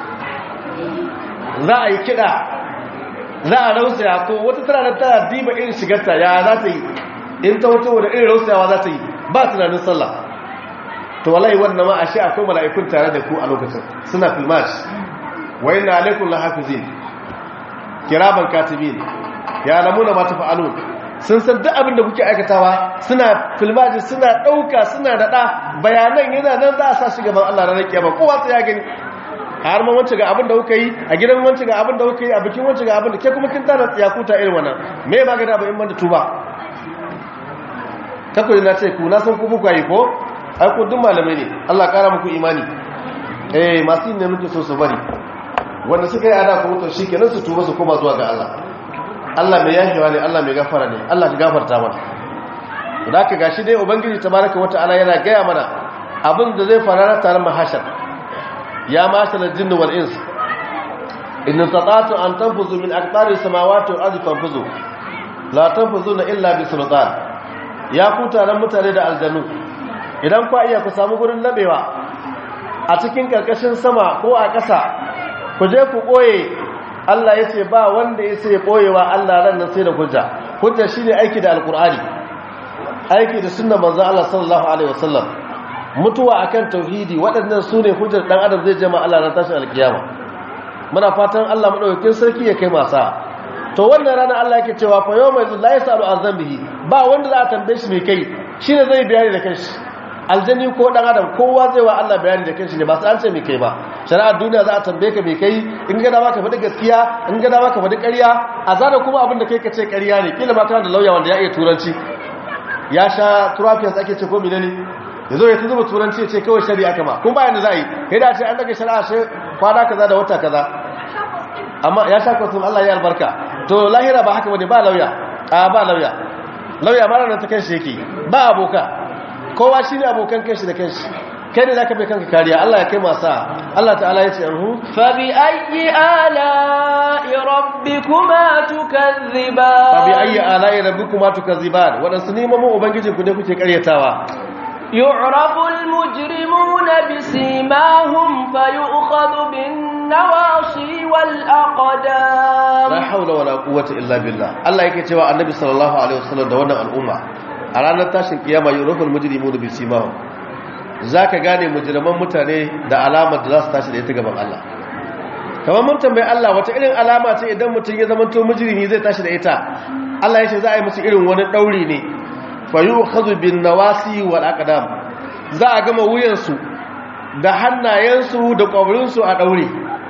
za a yi kiɗa za a rausaya ko wata tana nan tana diba irin shigarta ya za ta yi in ta wato da irin rausayawa za ta yi ba tunanin sallah to wallahi wannan ma ashe akwai mala'ikun tare da ku a lokacin suna filmash wa inna alaikum lahafizin kiraman katibin ya lamuna ma tafa'alun sun san duk abin da kuke aikatawa suna filmaji suna dauka suna dada bayanan yana nan za a sa shi gaban Allah ranar kiyama kowa sai ya gani har ma wance ga abin da kuka yi a gidan wance ga abin da kuka yi a bikin wance ga abin da ke kuma kin tana tsiyakuta irin wannan me ma ga da ba in banda tuba kakwai na ce ku na san ku muku yi ko ai ku duk malamai ne Allah kara muku imani eh masu yin ne muke so su bari wanda suka yi ada ku mutu shikenan su tuba su koma zuwa ga Allah Allah mai yahewa ne Allah mai gafara ne Allah ka gafarta mana da aka gashi dai ubangiji tabaraka wata'ala yana gaya mana abin da zai fara tare mahashar ya mashar jinn wal ins in tatatu an tanfuzu min aqtari samawati wal ardi fanfuzu la tanfuzuna illa bi sultan ya ku taron mutane da aljanu idan ku iya ku samu gurin labewa a cikin karkashin sama ko a ƙasa ku je ku ɓoye Allah ya ce ba wanda ya sai ɓoyewa Allah ran nan sai da hujja hujja shine aiki da alkur'ani aiki da sunnar manzo Allah sallallahu alaihi wasallam mutuwa akan tauhidi waɗannan sune hujjar dan adam zai jama Allah ran tashin alkiyama muna fatan Allah madaukakin sarki ya kai masa to wannan rana Allah yake cewa fa yawma la yasalu an zambihi ba wanda za a tambaye shi me kai shine zai bayani da kanshi aljani ko dan adam kowa zai wa Allah bayani da kanshi ne ba sai an ce me kai ba shari'ar duniya za a tambaye ka me kai in ga dama ka faɗi gaskiya in ga dama ka faɗi ƙarya a zana kuma abin da kai ka ce ƙarya ne kila ma kana da lauya wanda ya iya turanci ya sha turafiyansa ake ce ko menene ya zo ya ta zuba turanci ya ce kawai shari'a kama kun bayan da za a yi ya dace an daga shari'a shi kwana kaza da wata kaza amma ya sha kwasun Allah ya albarka to lahira ba haka bane ba lauya a ba lauya lauya mara nan ta kanshi yake ba aboka kowa shi ne abokan kanshi da kanshi kai ne zaka bai kanka kariya Allah ya kai masa Allah ta'ala ya ce anhu fa bi ayyi ala'i rabbikuma tukazziban fa bi ayyi ala'i rabbikuma tukazziban wadansu neman ubangijinku ne kuke karyatawa يعرف المجرمون بسيماهم فيؤخذ بالنواصي والأقدام la haula wala quwwata illa billah Allah yake cewa annabi sallallahu alaihi wasallam da wannan al'umma a ranar tashin kiyama yuraful mujrimuna bi simahum zaka gane mujriman mutane da alamar da za su tashi da ita gaban Allah kamar mun tambayi Allah wata irin alama ce idan mutum ya zama to mujrimi zai tashi da ita Allah ya ce za a yi musu irin wani dauri ne fa yu'khadhu bin nawasi wal aqdam za a gama wuyansu da hannayensu da kwabrinsu a daure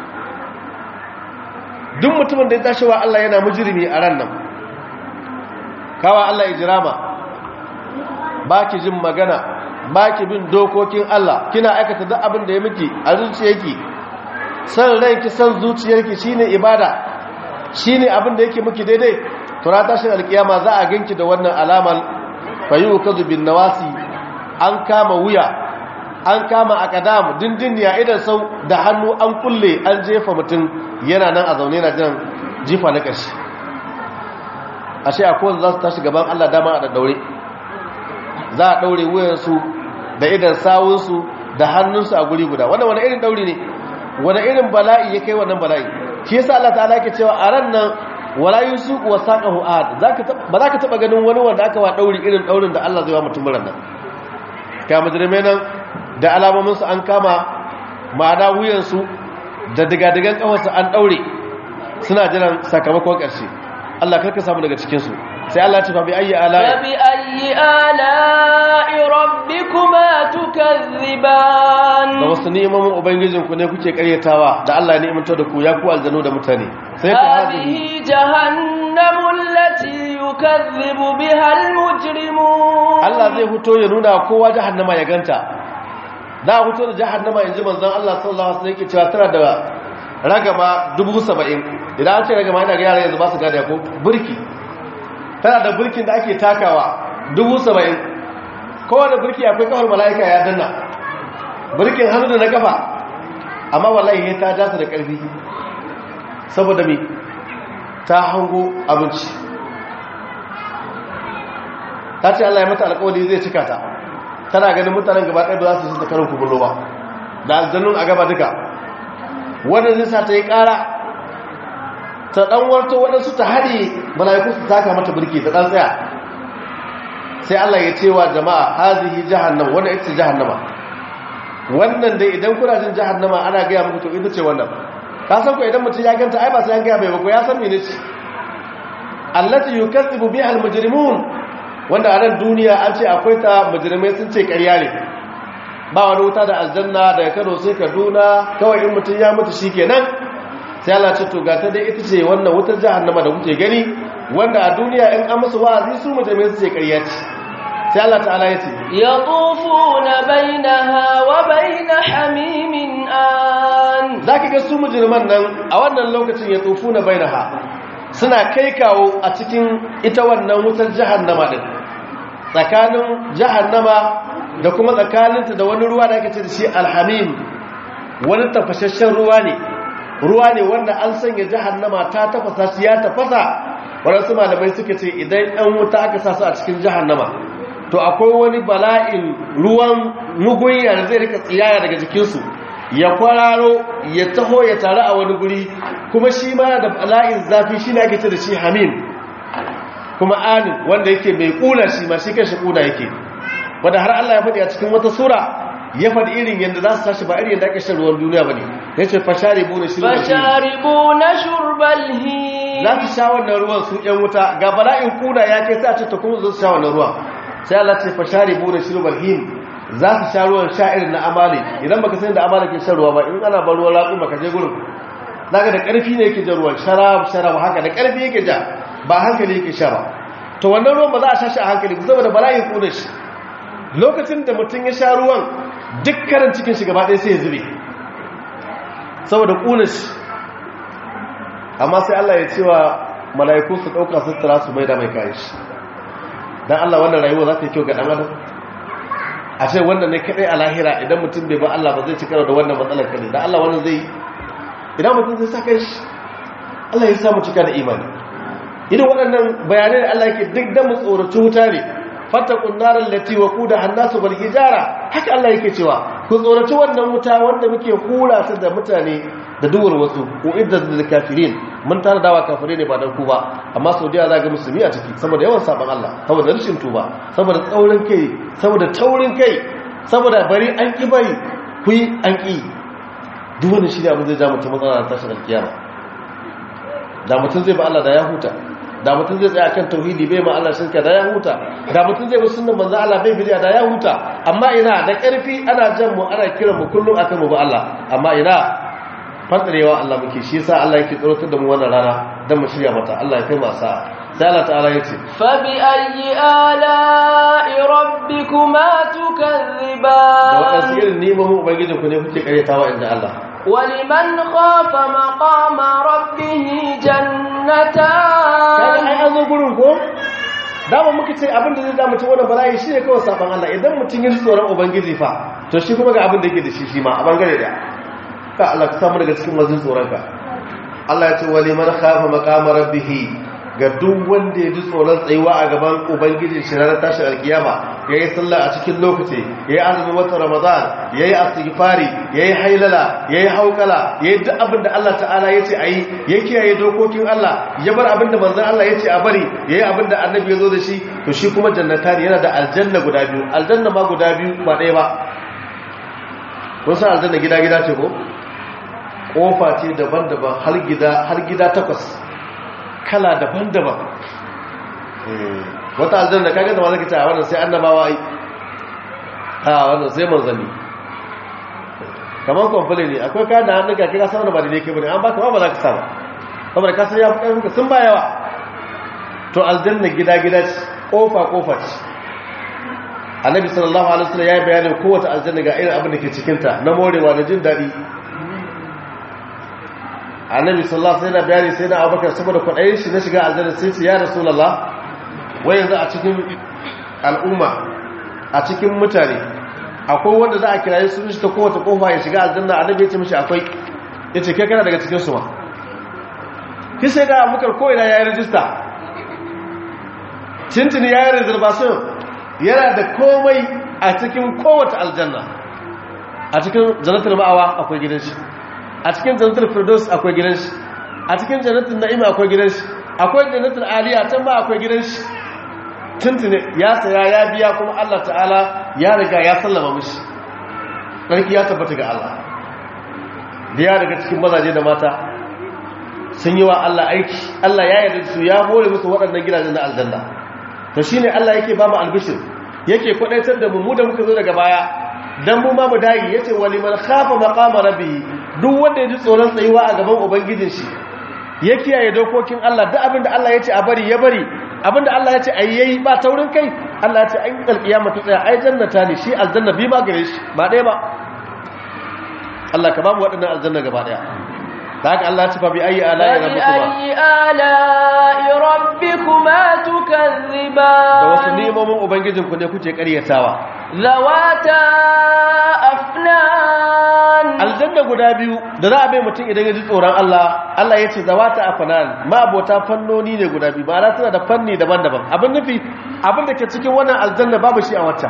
duk mutumin da ya tashi wa Allah yana mujirimi a ran nan kawa Allah ijirama ba ki jin magana ba ki bin dokokin Allah kina aikata duk abin da ya miki a zuciyarki san ranki san zuciyarki shine ibada shine abin da yake miki daidai to ra tashin alkiyama za a ganki da wannan alamar fayukazu bin nawasi an kama wuya an kama akadamu dindiniya idan sau da hannu an kulle an jefa mutum yana nan a zaune na jiran jifa na ƙarshe ashe a kowanne za su tashi gaban allah dama a daddaure za a ɗaure wuyansu da idan sawunsu da hannunsu a guri guda wannan wani irin ɗauri ne wani irin bala'i ya kai wannan bala'i shi yasa allah ta'ala ke cewa a ran nan wala yusuku wa saqahu ahad ba za ka taba ganin wani wanda aka wa dauri irin daurin da Allah zai wa mutum ran nan ga mujrimai nan da alamomin su an kama ma'ana wuyan su da digadigan kafarsu an daure suna jiran sakamakon karshe Allah karka samu daga cikin su sai Allah ya ce fa bi ayyi ala fa bi ayyi ala'i rabbikuma tukazziban da wasu ni'imomin ubangijinku ne kuke karyatawa da Allah ya ni'imta da ku ya ku aljanu da mutane sai ku هذه جهنم التي يكذب بها المجرمون Allah zai fito ya nuna kowa jahannama ya ganta za a fito da jahannama yanzu manzon Allah sallallahu alaihi wasallam yake cewa tana da ragama 70 idan an ce ragama ina ga yara yanzu ba su gada ko burki tana da burkin da ake takawa 70 kowane burki akwai kawar mala'ika ya danna burkin hannu da na kafa amma wallahi ta jasa da karfi saboda me ta hango abinci ta ce Allah ya mata alƙawari zai cika ta tana ganin mutanen gaba ɗaya ba za su yi ta karin kubulo ba da aljannun a gaba duka wannan zai sa ta yi ƙara ta ɗan warto waɗansu ta haɗe mala'iku su taka mata birki ta ɗan tsaya sai Allah ya ce wa jama'a hazihi jahannama wannan ita ce jahannama wannan dai idan kuna jin jahannama ana gaya muku to ita ce wannan ka san ko idan mutum ya ganta ai ba sai an gaya bai ba ko ya san mene ce allati yukazzibu biha almujrimun wanda a nan duniya an ce akwai ta mujrimai sun ce ƙarya ne ba wani wuta da aljanna daga Kano sai Kaduna kawai in mutum ya mutu shikenan sai Allah ce to ga ta dai ita ce wannan wutar jahannama da kuke gani wanda a duniya in an musu wa'azi su mujrimai su ce ƙarya ce sai Allah ta'ala ya ce يطوفون بينها وبين حميم آن zaka ga su mujriman nan a wannan lokacin ya tsofu na bainaha suna kai kawo a cikin ita wannan wutar jahannama din tsakanin jahannama da kuma tsakaninta da wani ruwa da ake ce da shi alhamim wani tafashashen ruwa ne ruwa ne wanda an sanya jahannama ta tafasa shi ya tafasa waɗansu malamai suka ce idan ɗan wuta aka sa su a cikin jahannama to akwai wani bala'in ruwan mugunya da zai rika tsiyaya daga jikinsu ya kwararo ya taho ya taru a wani guri kuma shi ma da bala'in zafi shi ne ake ce da shi hamim kuma anin wanda yake mai ƙuna shi ma shi kan shi ƙuna yake wanda har Allah ya faɗi a cikin wata sura ya faɗi irin yadda za su tashi ba irin yadda ake shan ruwan duniya ba ne ya ce fashari bune shi فشاربون شرب الهيم za su sha wannan ruwan su ‘yan wuta ga bala'in kuna ya kai sa ce ta kuma zo su sha wannan ruwan sai Allah ce fashari bune shi him za su sha ruwan sha irin na amali idan baka san da amali ke shan ruwa ba in ana ban ruwan laƙu baka je gurin zaka da ƙarfi ne yake jan ruwan sharab sharab haka da ƙarfi yake ja ba hankali yake sha ba to wannan ruwan ba za a sha shi a hankali saboda bala'in kuna shi lokacin da mutum ya sha ruwan duk karan cikin shi gaba ɗaya sai ya zube saboda ƙunar shi amma sai Allah ya ce wa mala'iku su ɗauka su tara su mai da mai kayan shi don Allah wannan rayuwa za ta yi kyau ga ɗan adam a ce wannan ne kaɗai a lahira idan mutum bai ba Allah ba zai ci karo da wannan matsalar kare don Allah wannan zai idan mutum zai sa kai shi Allah ya samu cika da imani idan waɗannan bayanai da Allah yake duk da mu tsoraci wuta ne fatakun narar lati wa kuda hannasu bal hijara haka Allah yake cewa ku tsoraci wannan wuta wanda muke hura ta da mutane da duwar wasu ko idda da kafirin mun tana dawa kafire ne ba dan ku ba amma saudiya za ga musulmi a ciki saboda yawan saban Allah saboda rashin tuba saboda tsaurin kai saboda taurin kai saboda bari an ki bari ku yi an ki duk wani shi ne abin zai ja mutum matsala tashin alkiyama da mutum zai ba Allah da ya huta da mutum zai tsaya kan tauhidi bai ma Allah shirka da ya huta da mutum zai bi sunnan manzo Allah bai bidiya da ya huta amma ina da ƙarfi ana jan mu ana kiran mu kullum akan mu ba Allah amma ina fadarewa Allah muke shi yasa Allah yake tsorotar da mu wannan rana dan mu shirya mata Allah ya kai mu sa sai Allah ta'ala yace fa bi ayyi ala'i rabbikuma tukazziban da wadansu irin neman ubangijin ku ne kuke karyatawa inda Allah ولمن خاف مقام ربه جنتان kaga ai an zo gurin ko dama muka ce abin da zai da mutum wannan bala'i shine kawai saban Allah idan mutum ya ji tsoron ubangiji fa to shi kuma ga abin da yake da shi shi ma a bangare da ka Allah ka samu daga cikin mazin tsoron ka Allah ya ce wa liman khafa maqama rabbih ga duk wanda ya ji tsoron tsayuwa a gaban ubangijin shi ranar tashin alkiyama yayi sallah a cikin lokaci yayi azumin watan ramadan yayi istighfari yayi hailala yayi haukala yayi duk abin da Allah ta'ala yace ayi ya kiyaye dokokin Allah ya bar abin da manzon Allah yace a bari yayi abin da annabi ya zo da shi to shi kuma jannatani yana da aljanna guda biyu aljanna ma guda biyu ba ɗaya ba kun san aljanna gida gida ce ko kofa ce daban-daban har gida har gida takwas kala daban-daban wata aljanna kaga da mazaka ce a wannan sai annabawa ai a wannan sai manzanni kamar kwamfule ne akwai kayan da hannun ka kira sama da ba daidai ke bane an baka ba ba za ka sama saboda ka san ya fi ƙarfinka sun ba yawa to aljanna gida-gida ce ƙofa-ƙofa ce annabi sallallahu alaihi wasallam ya yi bayanin kowace aljanna ga irin abin da ke cikinta na morewa da jin daɗi annabi sallallahu alaihi wasallam bayani sai na abubakar saboda kwaɗayin shi na shiga aljanna sai ce ya rasulullah wai yanzu a cikin al'umma a cikin mutane akwai wanda za a kiraye sun shi ta kowace kofa ya shiga aljanna annabi ya ce mishi akwai ya ce kai kana daga cikin su ma ki sai da abubakar ko ina ya yi rijista tintini ya yi reservation yana da komai a cikin kowace aljanna a cikin jannatul ma'awa akwai gidan shi a cikin jannatul firdaus akwai gidan shi a cikin jannatul na'ima akwai gidan shi akwai jannatul aliya can ba akwai gidan shi tuntune ya saya ya biya kuma Allah ta'ala ya riga ya sallama mishi ɗarki ya tabbata ga Allah da ya daga cikin mazaje da mata sun yi wa Allah aiki Allah ya yarda su ya hore musu waɗannan gidajen na aljanna to shine Allah yake ba mu albishir yake kwadaitar da mu mu da muka zo daga baya dan mu ma mu dagi yace waliman khafa maqama rabbih duk wanda ya ji tsoron tsayuwa a gaban ubangijin shi ya kiyaye dokokin Allah duk abinda Allah ya ce a bari ya bari abinda Allah ya ce a yayi ba taurin kai Allah ya ce an alkiyama ta tsaya ai jannata ne shi aljanna bi ma gare shi ba ɗaya ba Allah ka ba mu waɗannan aljanna gaba ɗaya da haka Allah ya ce fa bi ayi ala'i rabbikuma فبأي آلاء ربكما تكذبان da wasu nemomin ubangijinku ne kuke karyatawa ذواتا أفنان aljanna guda biyu da za a bai mutum idan ya ji tsoron Allah Allah ya ce zawata afanan ma abota fannoni ne guda biyu ba tana da fanni daban-daban abin nufi abin da ke cikin wannan aljanna babu shi a waccan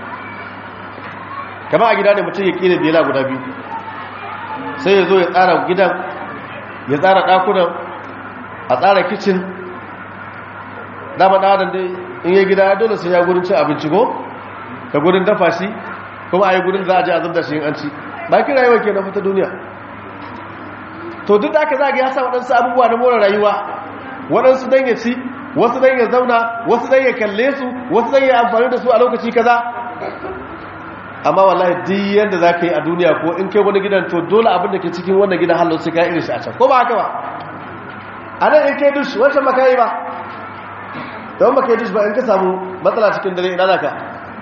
kama a gida ne mutum ya kira bela guda biyu sai ya zo ya tsara gidan ya tsara ɗakunan a tsara kicin dama ɗadan dai in ya gida dole sai ya gurin cin abinci ko da gurin dafa shi kuma a yi gurin za a je a zubda shi in an ci ba ki rayuwa ke na fita duniya to duk da aka zaga ya sa waɗansu abubuwa na more rayuwa waɗansu don ya ci wasu don ya zauna wasu don ya kalle su wasu don ya amfani da su a lokaci kaza amma wallahi duk yadda za ka yi a duniya ko in kai wani gidan to dole abin da ke cikin wannan gidan halin su ka irin shi a can ko ba haka ba a nan in kai dush wancan ba ka yi ba don ba ka yi dush ba in ka samu matsala cikin dare ina za ka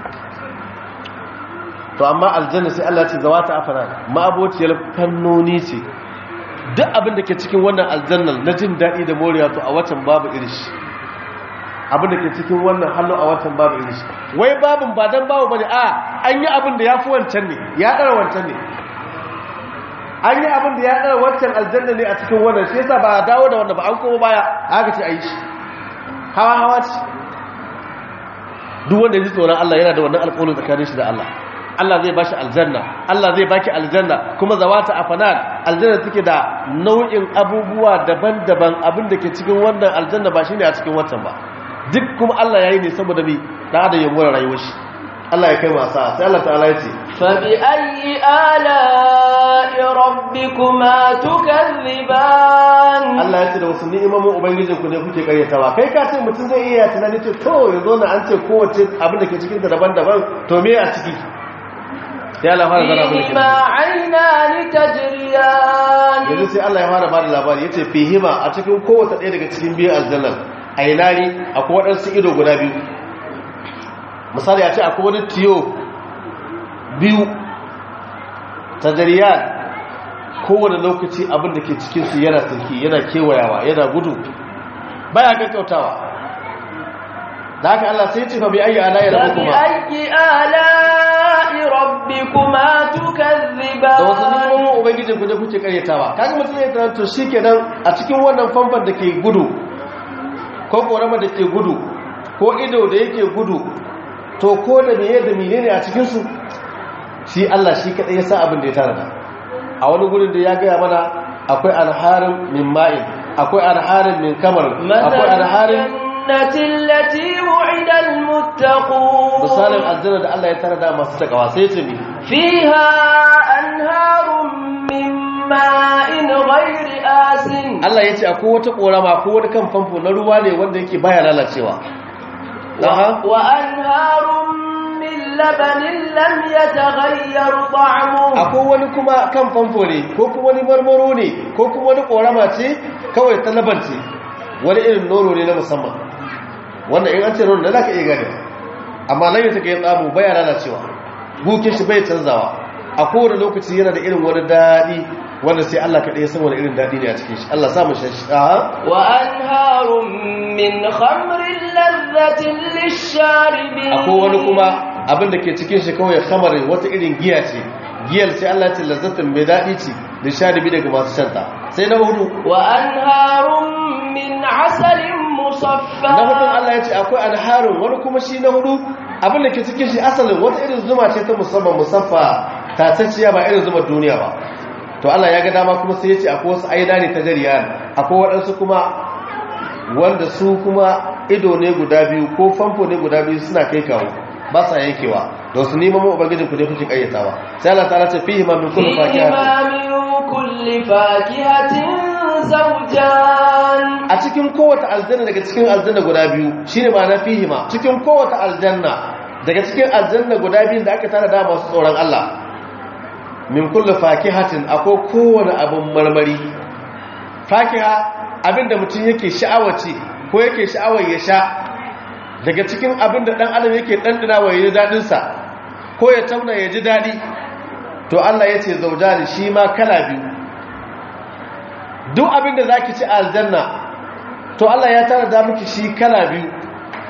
to amma aljanna sai Allah ce zawata afana ma'abociyar fannoni ce duk abin da ke cikin wannan aljannar na jin daɗi da moriya to a watan babu irishi abin da ke cikin wannan hannu a watan babu irishi wai babin ba dan babu bane a an yi abin da ya fi wancan ne ya ɗara wancan ne an yi abin da ya ɗara wancan aljanna ne a cikin wannan shi yasa ba a dawo da wanda ba an koma baya haka ce a yi shi hawa hawa ce duk wanda ya ji tsoron Allah yana da wannan alƙawarin tsakanin shi da Allah Allah zai bashi aljanna Allah zai baki aljanna kuma zawata afanan aljanna take da nau'in abubuwa daban-daban abin da ke cikin wannan aljanna ba shine a cikin watan ba duk kuma Allah yayi ne saboda bi da da yamuwar rayuwar shi Allah ya kai wasa sai Allah ta'ala ya ce فبأي آلاء ربكما تكذبان Allah ya ce da wasu ni'imomin ubangijin ku ne kuke karyatawa kai ka ce mutum zai iya tunani ce to yanzu na an ce kowace abin da ke cikin ta daban-daban to me a ciki sai Allah fara zana abin da ke فيهما عينان تجريان yanzu sai Allah ya fara bada labari yace fihima a cikin kowace ɗaya daga cikin biyu aljannan ainani akwai waɗansu ido guda biyu misali a ce akwai wani tiyo biyu tajariyan kowane lokaci abin da ke cikinsu yana turki yana kewayawa yana gudu baya kankautawa da haka Allah sai ce fa bi ayi ala ya rabu kuma فبأي آلاء ربكما da wasu تكذبان nimomin ubangijin ku ne kuke karyatawa kaga mutum ya tana to shikenan a cikin wannan famfan da ke gudu ko korama da ke gudu ko ido da yake gudu to ko da meye da menene a cikin su shi Allah shi kadai ya sa abin da ya tara a wani gurin da ya gaya mana akwai alharin min ma'in akwai alharin min kamar مثل akwai alharin الجنة التي وعد المتقون misalin aljanna da Allah ya tara da masu takawa sai ce mi فيها أنهار من ماء غير آس Allah ya ce akwai wata korama ko wani kan famfo na ruwa ne wanda yake baya lalacewa Aha. وأنهار من لبن لم يتغير طعمه akwai wani kuma kan famfo ne ko kuma wani marmaro ne ko kuma wani korama ce kawai ta laban ce wani irin nono ne na musamman wanda in an ce nono na za ka iya gane amma nan yata kai tsamu baya lalacewa bukin shi bai canzawa a kowane lokaci yana da irin wani daɗi wanda sai Allah kaɗai ya san wani irin daɗi ne a cikin shi Allah samun shi aha وأنهار من خمر لذة للشاربين akwai wani kuma abin da ke cikin shi kawai kamarin wata irin giya ce giyar sai Allah ce lazzatin mai daɗi ce da sharibi daga masu shanta sai na hudu وأنهار من عسل مصفى na hudun Allah ya ce akwai alharin wani kuma shi na hudu abin da ke cikin shi asalin wata irin zuma ce ta musamman musaffa tatacciya ba irin zuma duniya ba to Allah ya ga dama kuma sai ya ce akwai wasu aida ne ta jariya akwai waɗansu kuma wanda su kuma ido ne guda biyu ko famfo ne guda biyu suna kai kawo ba sa yankewa da wasu neman mu ubangijin ku ne kuke kayyatawa sai Allah ta ce fihi ma min kulli fakihatin فيهما من كل فاكهة زوجان a cikin kowace aljanna daga cikin aljanna guda biyu shine ma'ana fihima cikin kowace aljanna daga cikin aljanna guda biyu da aka tara da masu tsoron Allah min kullu fakihatin akwai kowane abin marmari fakiha abinda mutum yake sha'awar ci ko yake sha'awar ya sha daga cikin abinda dan adam yake dandana wa yayi dadin sa ko ya tauna ya ji dadi to Allah yace zaujani shi ma kala biyu duk abin da za ki ci a aljanna to Allah ya tara da miki shi kala biyu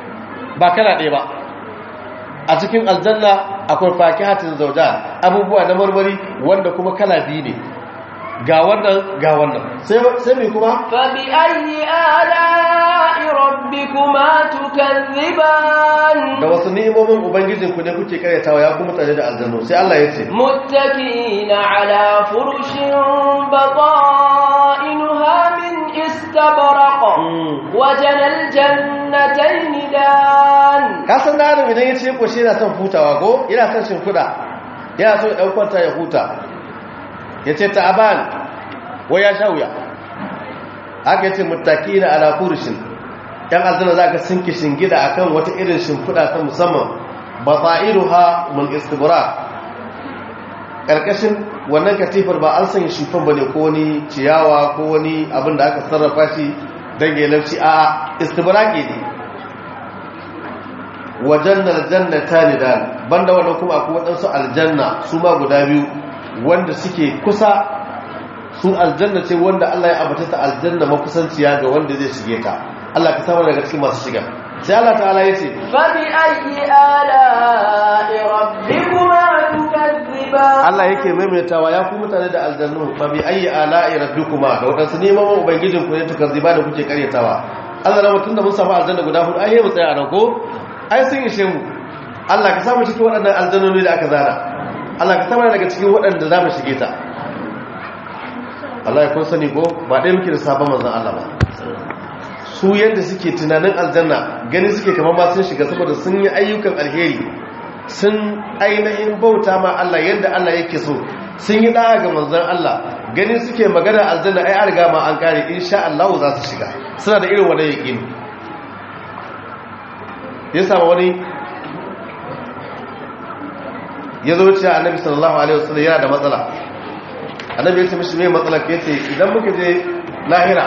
ba kala ɗaya ba a cikin aljanna akwai fakihatin zauja abubuwa na marmari wanda kuma kala biyu ne ga wannan ga wannan sai mai kuma فبأي آلاء ربكما تكذبان da wasu ni'imomin ubangijinku ne kuke karyatawa ya kuma tare da aljannu sai Allah ya ce متكئين على فرش بطائنها من استبرق وجنى الجنتين دان ka san da adam idan ya ce ko shi yana son hutawa ko yana son shimfiɗa yana so ya ɗaukwanta ya huta ya ce ta'aban wai ya sha wuya haka ya ce mutaki na ala furushin ‘yan aljanna za ka sinki shingida a kan wata irin shimfiɗa ta musamman ba tsa'iru ha mun istibura ƙarƙashin wannan katifar ba an sanya shufan ba ne ko wani ciyawa ko wani abin da aka sarrafa shi don ya lauci a istibura ke ne wajen aljannata ne da banda wannan kuma akwai waɗansu aljanna su ma guda biyu wanda suke kusa su aljanna ce wanda Allah ya ambata ta aljanna makusanciya ga wanda zai shige ta Allah ka samar daga cikin masu shiga sai Allah ta'ala ya ce فبأي آلاء ربكما تكذبان Allah yake maimaitawa ya ku mutane da aljannu fa bi ayi ala'i rabbikuma da wadansu neman ubangijin ku ne tukazziba da kuke karyatawa Allah na mutun da mun samu aljanna guda hudu ai mu tsaya nan ko ai sun ishe mu Allah ka samu cikin waɗannan aljannoni da aka zana Allah ka samu daga cikin waɗanda za mu shige ta Allah ya kun sani ko ba ɗaya muke da sabon manzon Allah ba su yadda suke tunanin aljanna gani suke kamar ma sun shiga saboda sun yi ayyukan alheri sun ainihin bauta ma Allah yadda Allah yake so sun yi da'a ga manzon Allah gani suke magana aljanna ai an riga ma an kare insha Allah za su shiga suna da irin wannan yaqini ya samu wani ya zo cewa annabi sallallahu alaihi wasallam yana da matsala annabi ya ce mishi me matsala ke ce idan muka je lahira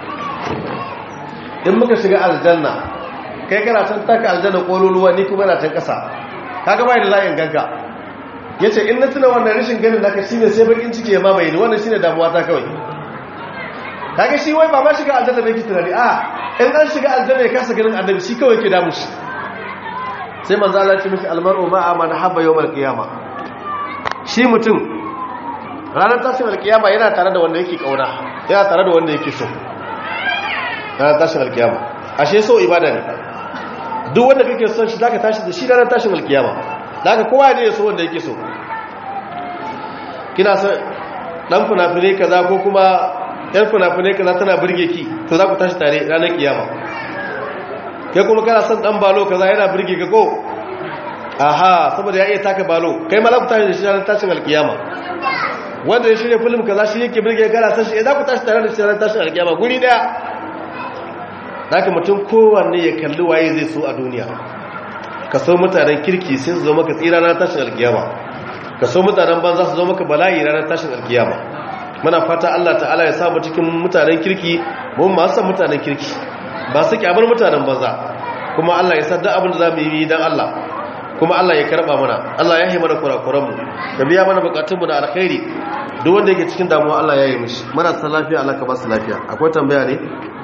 in muka shiga aljanna kai kana can taka aljanna kololuwa ni kuma na can kasa kaga bai da layin ganka yace in na tuna wannan rashin ganin naka shine sai bakin ciki ya mamaye ni wannan shine damuwa ta kawai kaga shi wai ba ma shiga aljanna bai ki tunani a in an shiga aljanna ya kasa ganin annabi shi kawai ke damu shi sai manzo Allah ya ce mishi almar'u ma'a man habba yawmal qiyama shi mutum ranar tashin alkiyama yana tare da wanda yake kauna yana tare da wanda yake so ranar tashin alkiyama ashe so ibada ne duk wanda kake son shi zaka tashi da shi ranar tashin alkiyama zaka kowa ne ya so wanda yake so kina son dan funafune kaza ko kuma yan funafune kaza tana burge ki to za ku tashi tare ranar kiyama kai kuma kana son dan balo kaza yana burge ka ko aha saboda ya iya taka balo kai ma za ku tashi da shi ranar tashin alkiyama wanda ya shirya film kaza shi yake burge kana san shi za ku tashi tare da shi ranar tashin alkiyama guri daya haka mutum kowanne ya kalli waye zai so a duniya ka so mutanen kirki sai su zo maka tsira ranar tashin alkiyama ka so mutanen banza su zo maka bala'i ranar tashin alkiyama muna fata Allah ta'ala ya samu cikin mutanen kirki mun ma san mutanen kirki ba su kyamar mutanen banza kuma Allah ya sadda abin da za mu yi dan Allah kuma Allah ya karba mana Allah ya yi mana kurakuran mu da biya mana bukatun mu da alkhairi duk wanda yake cikin damuwa Allah ya yi mishi marasa lafiya Allah ka ba su lafiya akwai tambaya ne